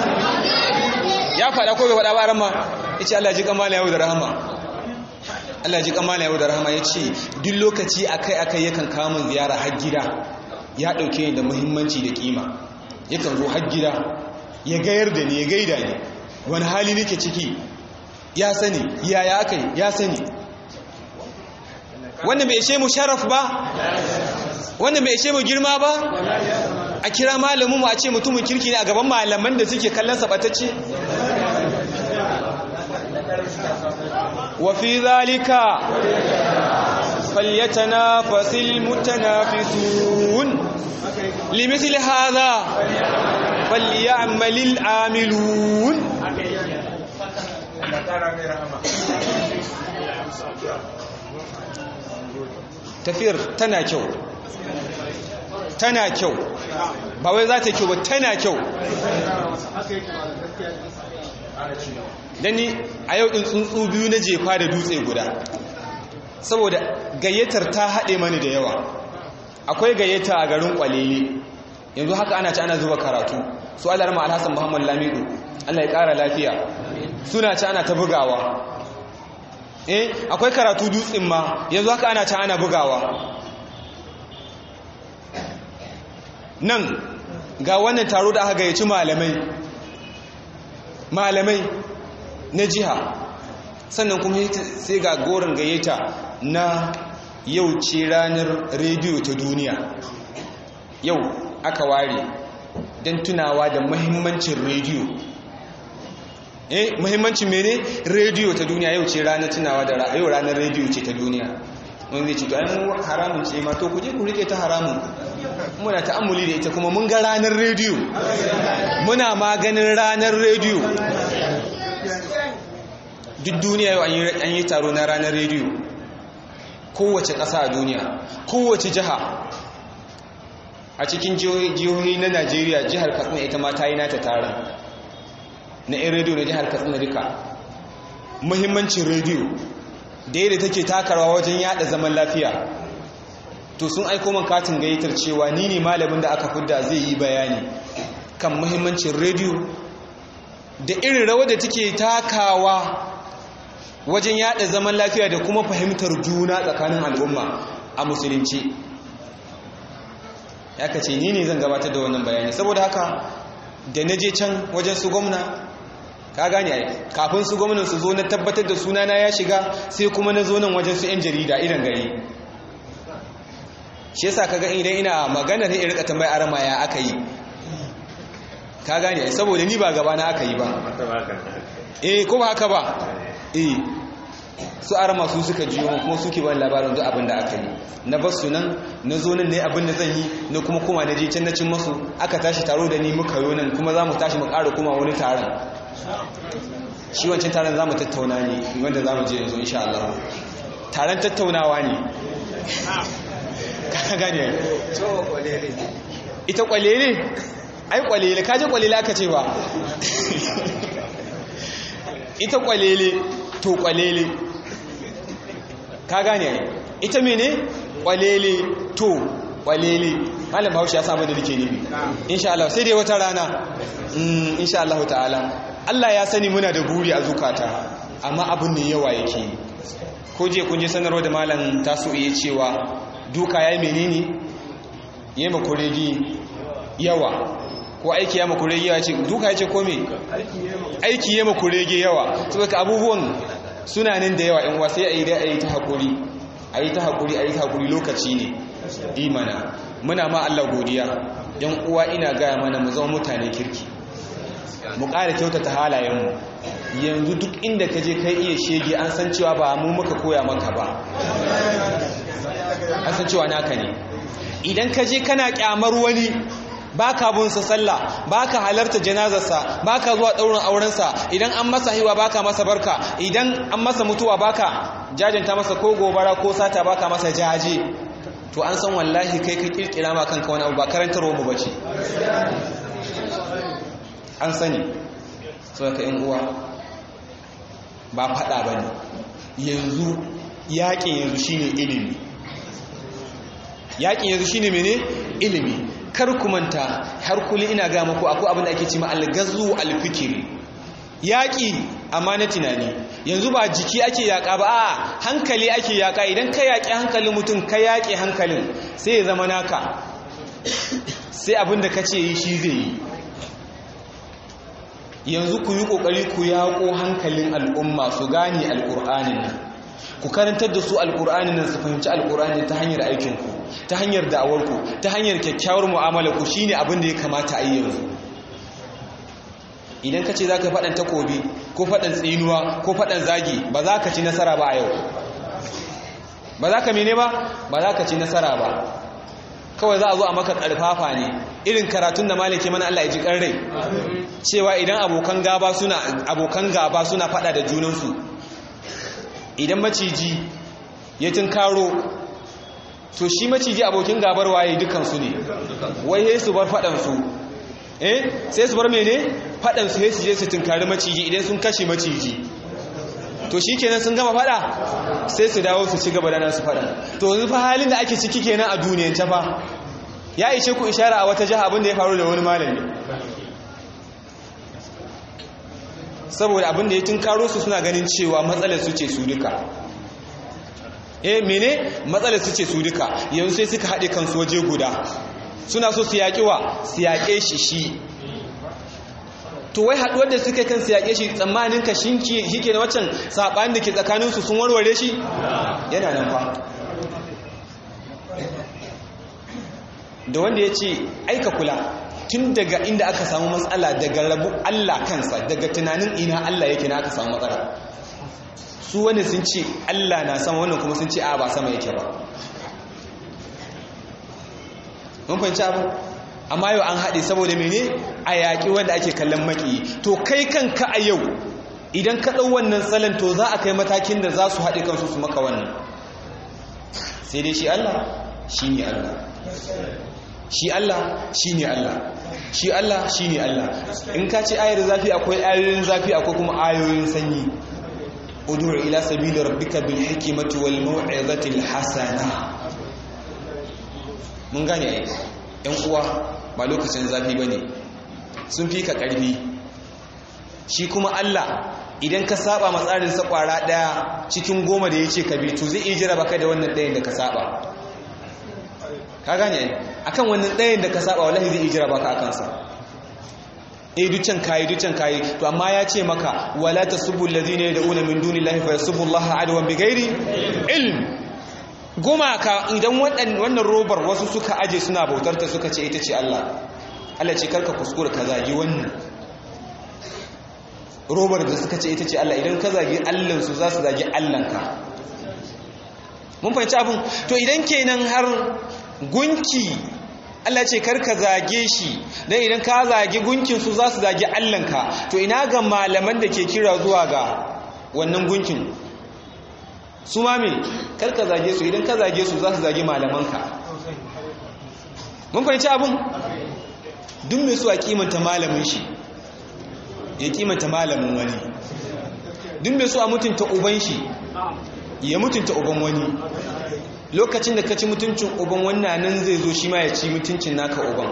ya faɗa ko bai faɗa ba rahama ya ce Allah ya ji kan malan ya'u da rahama Allah ya ji kan malan ya'u da rahama ya ce duk lokaci akai akai yakan kawo min ziyara har gida ya ɗauke ni da muhimmanci da kima yakan zo har gida ya gayar da ni ya gaida ni wani hali nake ciki ya sani yaya akai ya sani wannan bai ishe mu sharaf ba wannan bai ishe mu girma ba a kira malamin mu a ce mutumin kirki ne a gaban malaman da suke kallon sabatacce wa fi zalika falyatanafasil mutanafisun limithli hadha falyamalil amilun tafiyar tana kyau tana kyau ba wai za ta kyau ba tana kyau dani a yau ɗin tsuntsu biyu na jefa da dutse guda saboda gayyatar ta haɗe mani da yawa akwai gayyata a garin kwalele yanzu haka ana ci ana zuba karatu su alarma alhassan muhammad lamidu allah ya ƙara lafiya suna ci ana ta bugawa eh akwai karatu dutsen ma yanzu haka ana ci ana bugawa nan ga wannan taro da aka gayyaci malamai malamai na jiha sannan kuma sai ga goron gayyata na yau ce ranar rediyo ta duniya yau aka ware don tunawa da mahimmancin rediyo eh mahimmancin mene rediyo ta duniya yau ce ranar tunawa da yau ranar rediyo ce ta duniya wanda zai ce to ainihin haramun ce ma to ku je ku rike ta haramun muna ta'ammuli da ita kuma mun ga ranar rediyo muna maganin ranar rediyo duk duniya yau an yi taro na ranar rediyo kowace ƙasa a duniya kowace jiha a cikin jihohi na najeriya jihar katsina ita ma ta yi nata taron na 'yan rediyo na jihar katsina duka muhimmancin rediyo da yadda take takarwa wajen yada zaman lafiya to sun aiko man katin gayyatar cewa ni ne malamin da aka fidda zai yi bayani kan muhimmancin rediyo da irin rawar da take takawa wajen yada zaman lafiya da kuma fahimtar juna tsakanin al'umma a musulunci ya kace ni ne zan gabatar da wannan bayani saboda haka da na je can wajen su gwamna ka gane ai kafin su gwamnan su zo na tabbatar da sunana ya shiga sai kuma na zo nan wajen su 'yan jarida idan gari shi yasa kaga idan ina magana sai in rika tambaya arama ya aka yi ka gane ai saboda ni ba gaba na aka yi ba Mata ba ka da. eh ko ba haka ba eh su arama su suka jiyo mu kuma suke bani labarin duk abin da aka yi na bar su nan na zo nan ne abin da zan yi na kuma kuma na je can na cin masu aka tashi taro da ni muka yo nan kuma za mu tashi mu ƙara kuma wani taron shi wancan taron za mu tattauna ne wanda za mu je yanzu insha Allah taron tattaunawa ne ka gane to kwalele ita kwalele ai kwalele kaje kwalele aka ce ba ita kwalele to kwalele ka gane ai ita mene kwalele to kwalele malam bahaushe ya samu da nake nufi insha Allah sai dai wata rana mm insha Allah ta'ala Allah ya sani muna da buri a zukata amma abun ne yawa yake ko je kun je sanarwa da malam taso iya cewa duka yayi menene yayi makuregi yawa ko aiki ya makurege yawa ce duka ya ce kome aiki ya makurege yawa saboda abubuwan suna nan da yawa in wa sai a yi da a yi ta haƙuri a yi ta haƙuri a yi ta haƙuri lokaci ne imana muna ma Allah godiya yan uwa ina gaya mana mu zama mutane kirki mu ƙara kyautata halayenmu yanzu duk inda ka je kai iya shege an san cewa ba mu muka koya maka ba an san cewa naka ne idan ka je kana kyamar wani baka bin sa sallah baka halarta janazarsa baka zuwa daurin aurensa idan an masa hiwa baka masa barka idan an masa mutuwa baka jajanta masa ko gobara ko sata baka masa jaje to an san wallahi kai ka kirkira ma kanka wani abu ba karantarwa mu bace an sani so ka yan uwa ba fada bane yanzu yaƙin yanzu shine ilimi yaƙin yanzu shine mene ilimi kar ku manta har kuli ina ga muku akwai abin da ake cewa al-ghazwu al-fikri yaƙi amma na tunani yanzu ba jiki ake yaƙa ba a hankali ake yaƙa idan ka yaƙi hankalin mutum ka yaƙi hankalin sai ya zama naka sai abin da ka ce yi shi zai yi yanzu ku yi ƙoƙari ku yaƙo hankalin al'umma su gane alƙur'anin nan ku karantar da su alƙur'anin nan su fahimci alƙur'anin ta hanyar aikinku ta hanyar da'awarku ta hanyar kyakkyawar mu'amalarku shine abin da ya kamata a yi yanzu idan ka ce za ka faɗan takobi ko faɗan tsinuwa ko faɗan zagi ba za ka ci nasara ba a yau ba za ka mene ba ba za ka ci nasara ba kawai za a zo a maka ƙarfafa ne irin karatun da malake mana Allah ya ji rai cewa idan abokan gaba suna abokan gaba suna faɗa da junansu idan maciji ya tunkaro to shi maciji abokin gabar waye dukansu ne wai sai su bar faɗansu eh sai su bar mene faɗansu sai su je su tunkari maciji idan sun kashe maciji to shi kenan sun gama faɗa sai su dawo su ci gaba da nasu faɗa to yanzu fa halin da ake ciki kenan a duniyar ta fa ya ishe ku ishara a wata jiha abin da ya faru da wani malami saboda abin da ya tunkaro su suna ganin cewa matsalar su ce su duka eh mene matsalar su ce su duka yanzu sai suka haɗe kansu waje guda suna so su yaƙi wa su yaƙe shi shi to wai haɗuwar da suka kan su yaƙe shi tsammanin ka shi ke na waccan saɓanin da ke tsakaninsu sun warware shi yana nan fa da wanda ya ce aika kula tun daga inda aka samu matsala daga rabu Allah kansa daga tunanin ina Allah yake na aka samu matsala su wani sun ce Allah na sama wannan kuma sun ce a ba sama yake ba mun fahimci abu amma yau an haɗe saboda mene a yaƙi wanda ake kallon maki to kai kanka a yau idan ka ɗau wannan salon to za a kai matakin da za su haɗe kansu su maka wannan sai dai shi Allah shi ne Allah shi Allah shi ne Allah shi Allah shi ne Allah in ka ce ayar zafi akwai ayoyin zafi akwai kuma ayoyin sanyi udur ila sabili rabbika bil hikmati wal mau'izati al hasana mun gane ai yan uwa ba lokacin zafi bane sun fi ka karfi shi kuma Allah idan ka saba matsarin sa kwara daya cikin goma da yace ka bi to zai iya jira baka da wannan dayan da ka saba ka gane akan wannan dayan da ka saba wallahi zai iya jira baka akan sa eh ducan kayi ducan kayi to amma ya ce maka wala tasubbu allazina yad'una min dunillahi fa yasubbu allaha adwan bighairi ilm gumaka idan wannan robar wasu suka aje suna bautar ta suka ce ita ce Allah Allah ce karka kuskura ka zagi wannan robar da suka ce ita ce Allah idan ka zagi allansu za su zagi allanka mun fahimci abin to idan kenan har gunki Allah ce karka zage shi dan idan ka zagi gunkin su za su zagi allanka to ina ga malaman da ke kira zuwa ga wannan gunkin su ma me karka zage su idan ka zage su za su zagi malamanka mun fahimci abin duk mai su a kimanta malamin shi ya kimanta malamin wani duk mai su a mutunta uban shi ya mutunta uban wani lokacin da ka ci mutuncin uban wannan nan zai zo shi ma ya ci mutuncin naka uban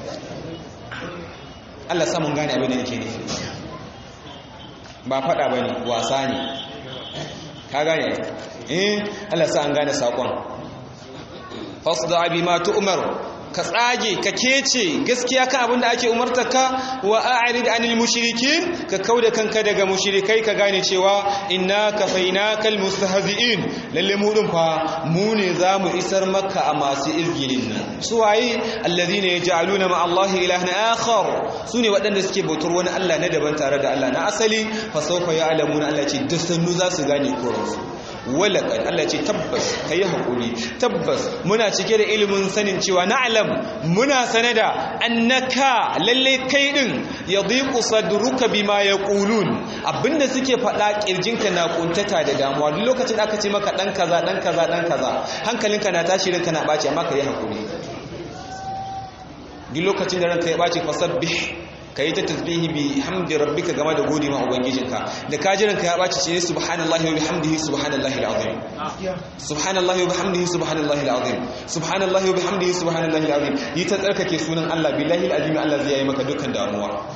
Allah samun gane abin da nake nufi ba fada bane wasa ne ka gane eh Allah sa an gane sakon fasda bi ma tu'mar ka tsage ka kece gaskiya kan abin da ake umartarka wa a'rid anil mushrikin ka kauda kanka daga mushrikai ka gane cewa inna kafainakal mustahzi'in lalle mu din fa mu ne zamu isar maka a masu izgilin nan su waye alladhina yaj'aluna ma Allah ilahan akhar sune waɗanda suke bautar wani Allah na daban tare da Allah na asali fa sawfa ya'lamuna Allah ce da sannu za su gane koransu walakan Allah ce tabbas kai hakuri tabbas muna cike da ilimin sanin cewa na'lam muna sanada annaka lalle kai din yadhiqu sadruka bima yaqulun abinda suke faɗa kirjinka na kuntata da damuwa duk lokacin aka ce maka dan kaza dan kaza dan kaza hankalinka na tashi ranka na baci amma kai hakuri duk lokacin da ranka ya baci fasabbih ka yi ta tasbihi bi hamdi rabbika game da gode ma ubangijinka da kajiran ka ya baci ce subhanallahi wa bihamdihi subhanallahi alazim subhanallahi wa bihamdihi subhanallahi alazim subhanallahi wa bihamdihi subhanallahi alazim yi ta tsarkake sunan Allah billahi alazim Allah zai yi maka dukkan damuwa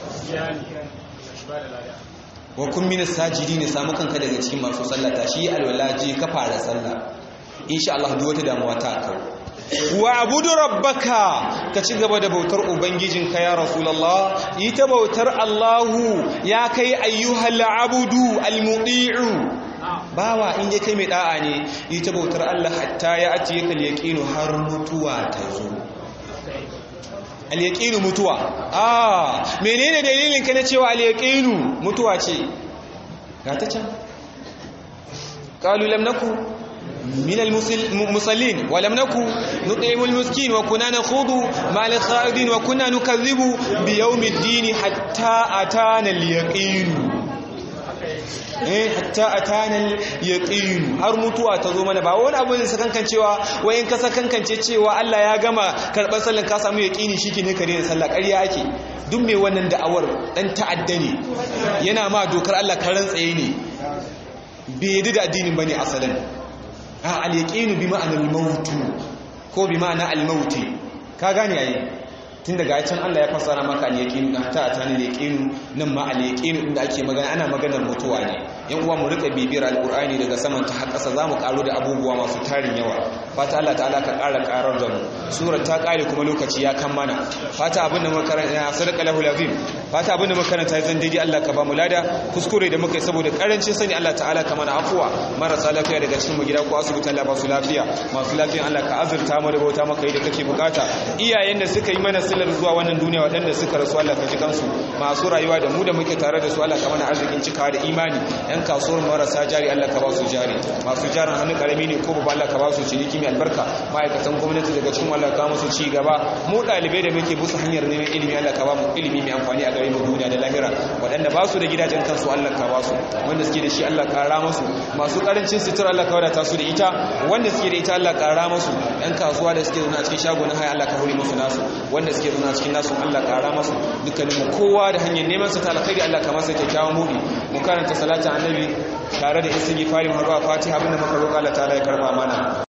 wa kun min sajidin samu kanka daga cikin masu sallata shi alwala je ka fara sallah insha Allah duk wata damuwa ta kawo wa abudu rabbaka ka ci gaba da bautar ubangijinka ya rasulullah yi ta bautar Allahu ya kai ayyuhal abudu almudi'u bawa in ya kai mai da'a ne yi ta bautar Allah hatta ya atiye kal yaqinu har mutuwa ta zo al yaqinu mutuwa ah menene dalilin ka na cewa al yaqinu mutuwa ce ga ta can qalu lam naku من المصلين ولم نكن نطعم المسكين وكنا نخوض مع الخائضين وكنا نكذب بيوم الدين حتى أتانا اليقين eh hatta atana yaqin har mutuwa ta zo mana ba wani abu ne sakankan cewa wayin ka sakankance cewa Allah ya gama karban sallan ka samu yaqini shike ka daina sallah ƙarya ake duk mai wannan da'awar dan ta'adda ne yana ma dokar Allah karan tsaye ne bai yadda da addinin bane asalin a al-yaqinu bi ma'anar mautu ko bi ma'ana al-mauti ka gane yayi tun daga can Allah ya fassara maka al-yaqinu da ta ta al-yaqinu nan ma al-yaqinu inda ake magana ana maganar mutuwa ne yan uwa mu rika bibiyar al-qur'ani daga saman ta har ƙasa zamu karo da abubuwa masu tarin yawa fata Allah ta'ala ka ƙara ƙarar da mu surar ta ƙare kuma lokaci ya kan mana fata abin da makaranta sadaka lahu lazim fata abin da makaranta zan daidai Allah ka ba mu lada kuskure da muka yi saboda karancin sani Allah ta'ala ka mana afuwa marasa lafiya daga cikin mu gida ko asibiti Allah ba su lafiya masu lafiya Allah ka azurta mu da bauta maka yi da kake bukata iyayen da suka yi mana silar zuwa wannan duniya waɗanda suka rasu Allah ka ji kansu masu rayuwa da mu da muke tare da su Allah ka mana arzikin cikawa da imani yan kasuwar marasa jari Allah ka ba su jari masu jarin hannu karami ne ko babba Allah ka ba su ciniki mai albarka ma'aikatan gwamnati daga cikin Allah ka musu ci gaba mu ɗalibai da muke busu hanyar neman ilimi Allah ka ba mu ilimi mai amfani a gare mu duniya da lahira waɗanda ba su da gidajen kansu Allah ka ba su wanda suke da shi Allah ka ra musu masu karancin sutura Allah ka wadata su da ita wanda suke da ita Allah ka ra musu yan kasuwa da suke zaune a cikin shago na haya Allah ka hore musu nasu wanda suke zaune a cikin nasu Allah ka ra musu dukkanin mu kowa da hanyar neman sa ta alkhairi Allah ka masa kyakkyawan mudi mu karanta salatin annabi tare da istighfari mu har ba fatiha abinda muka roƙa Allah ta'ala ya karba mana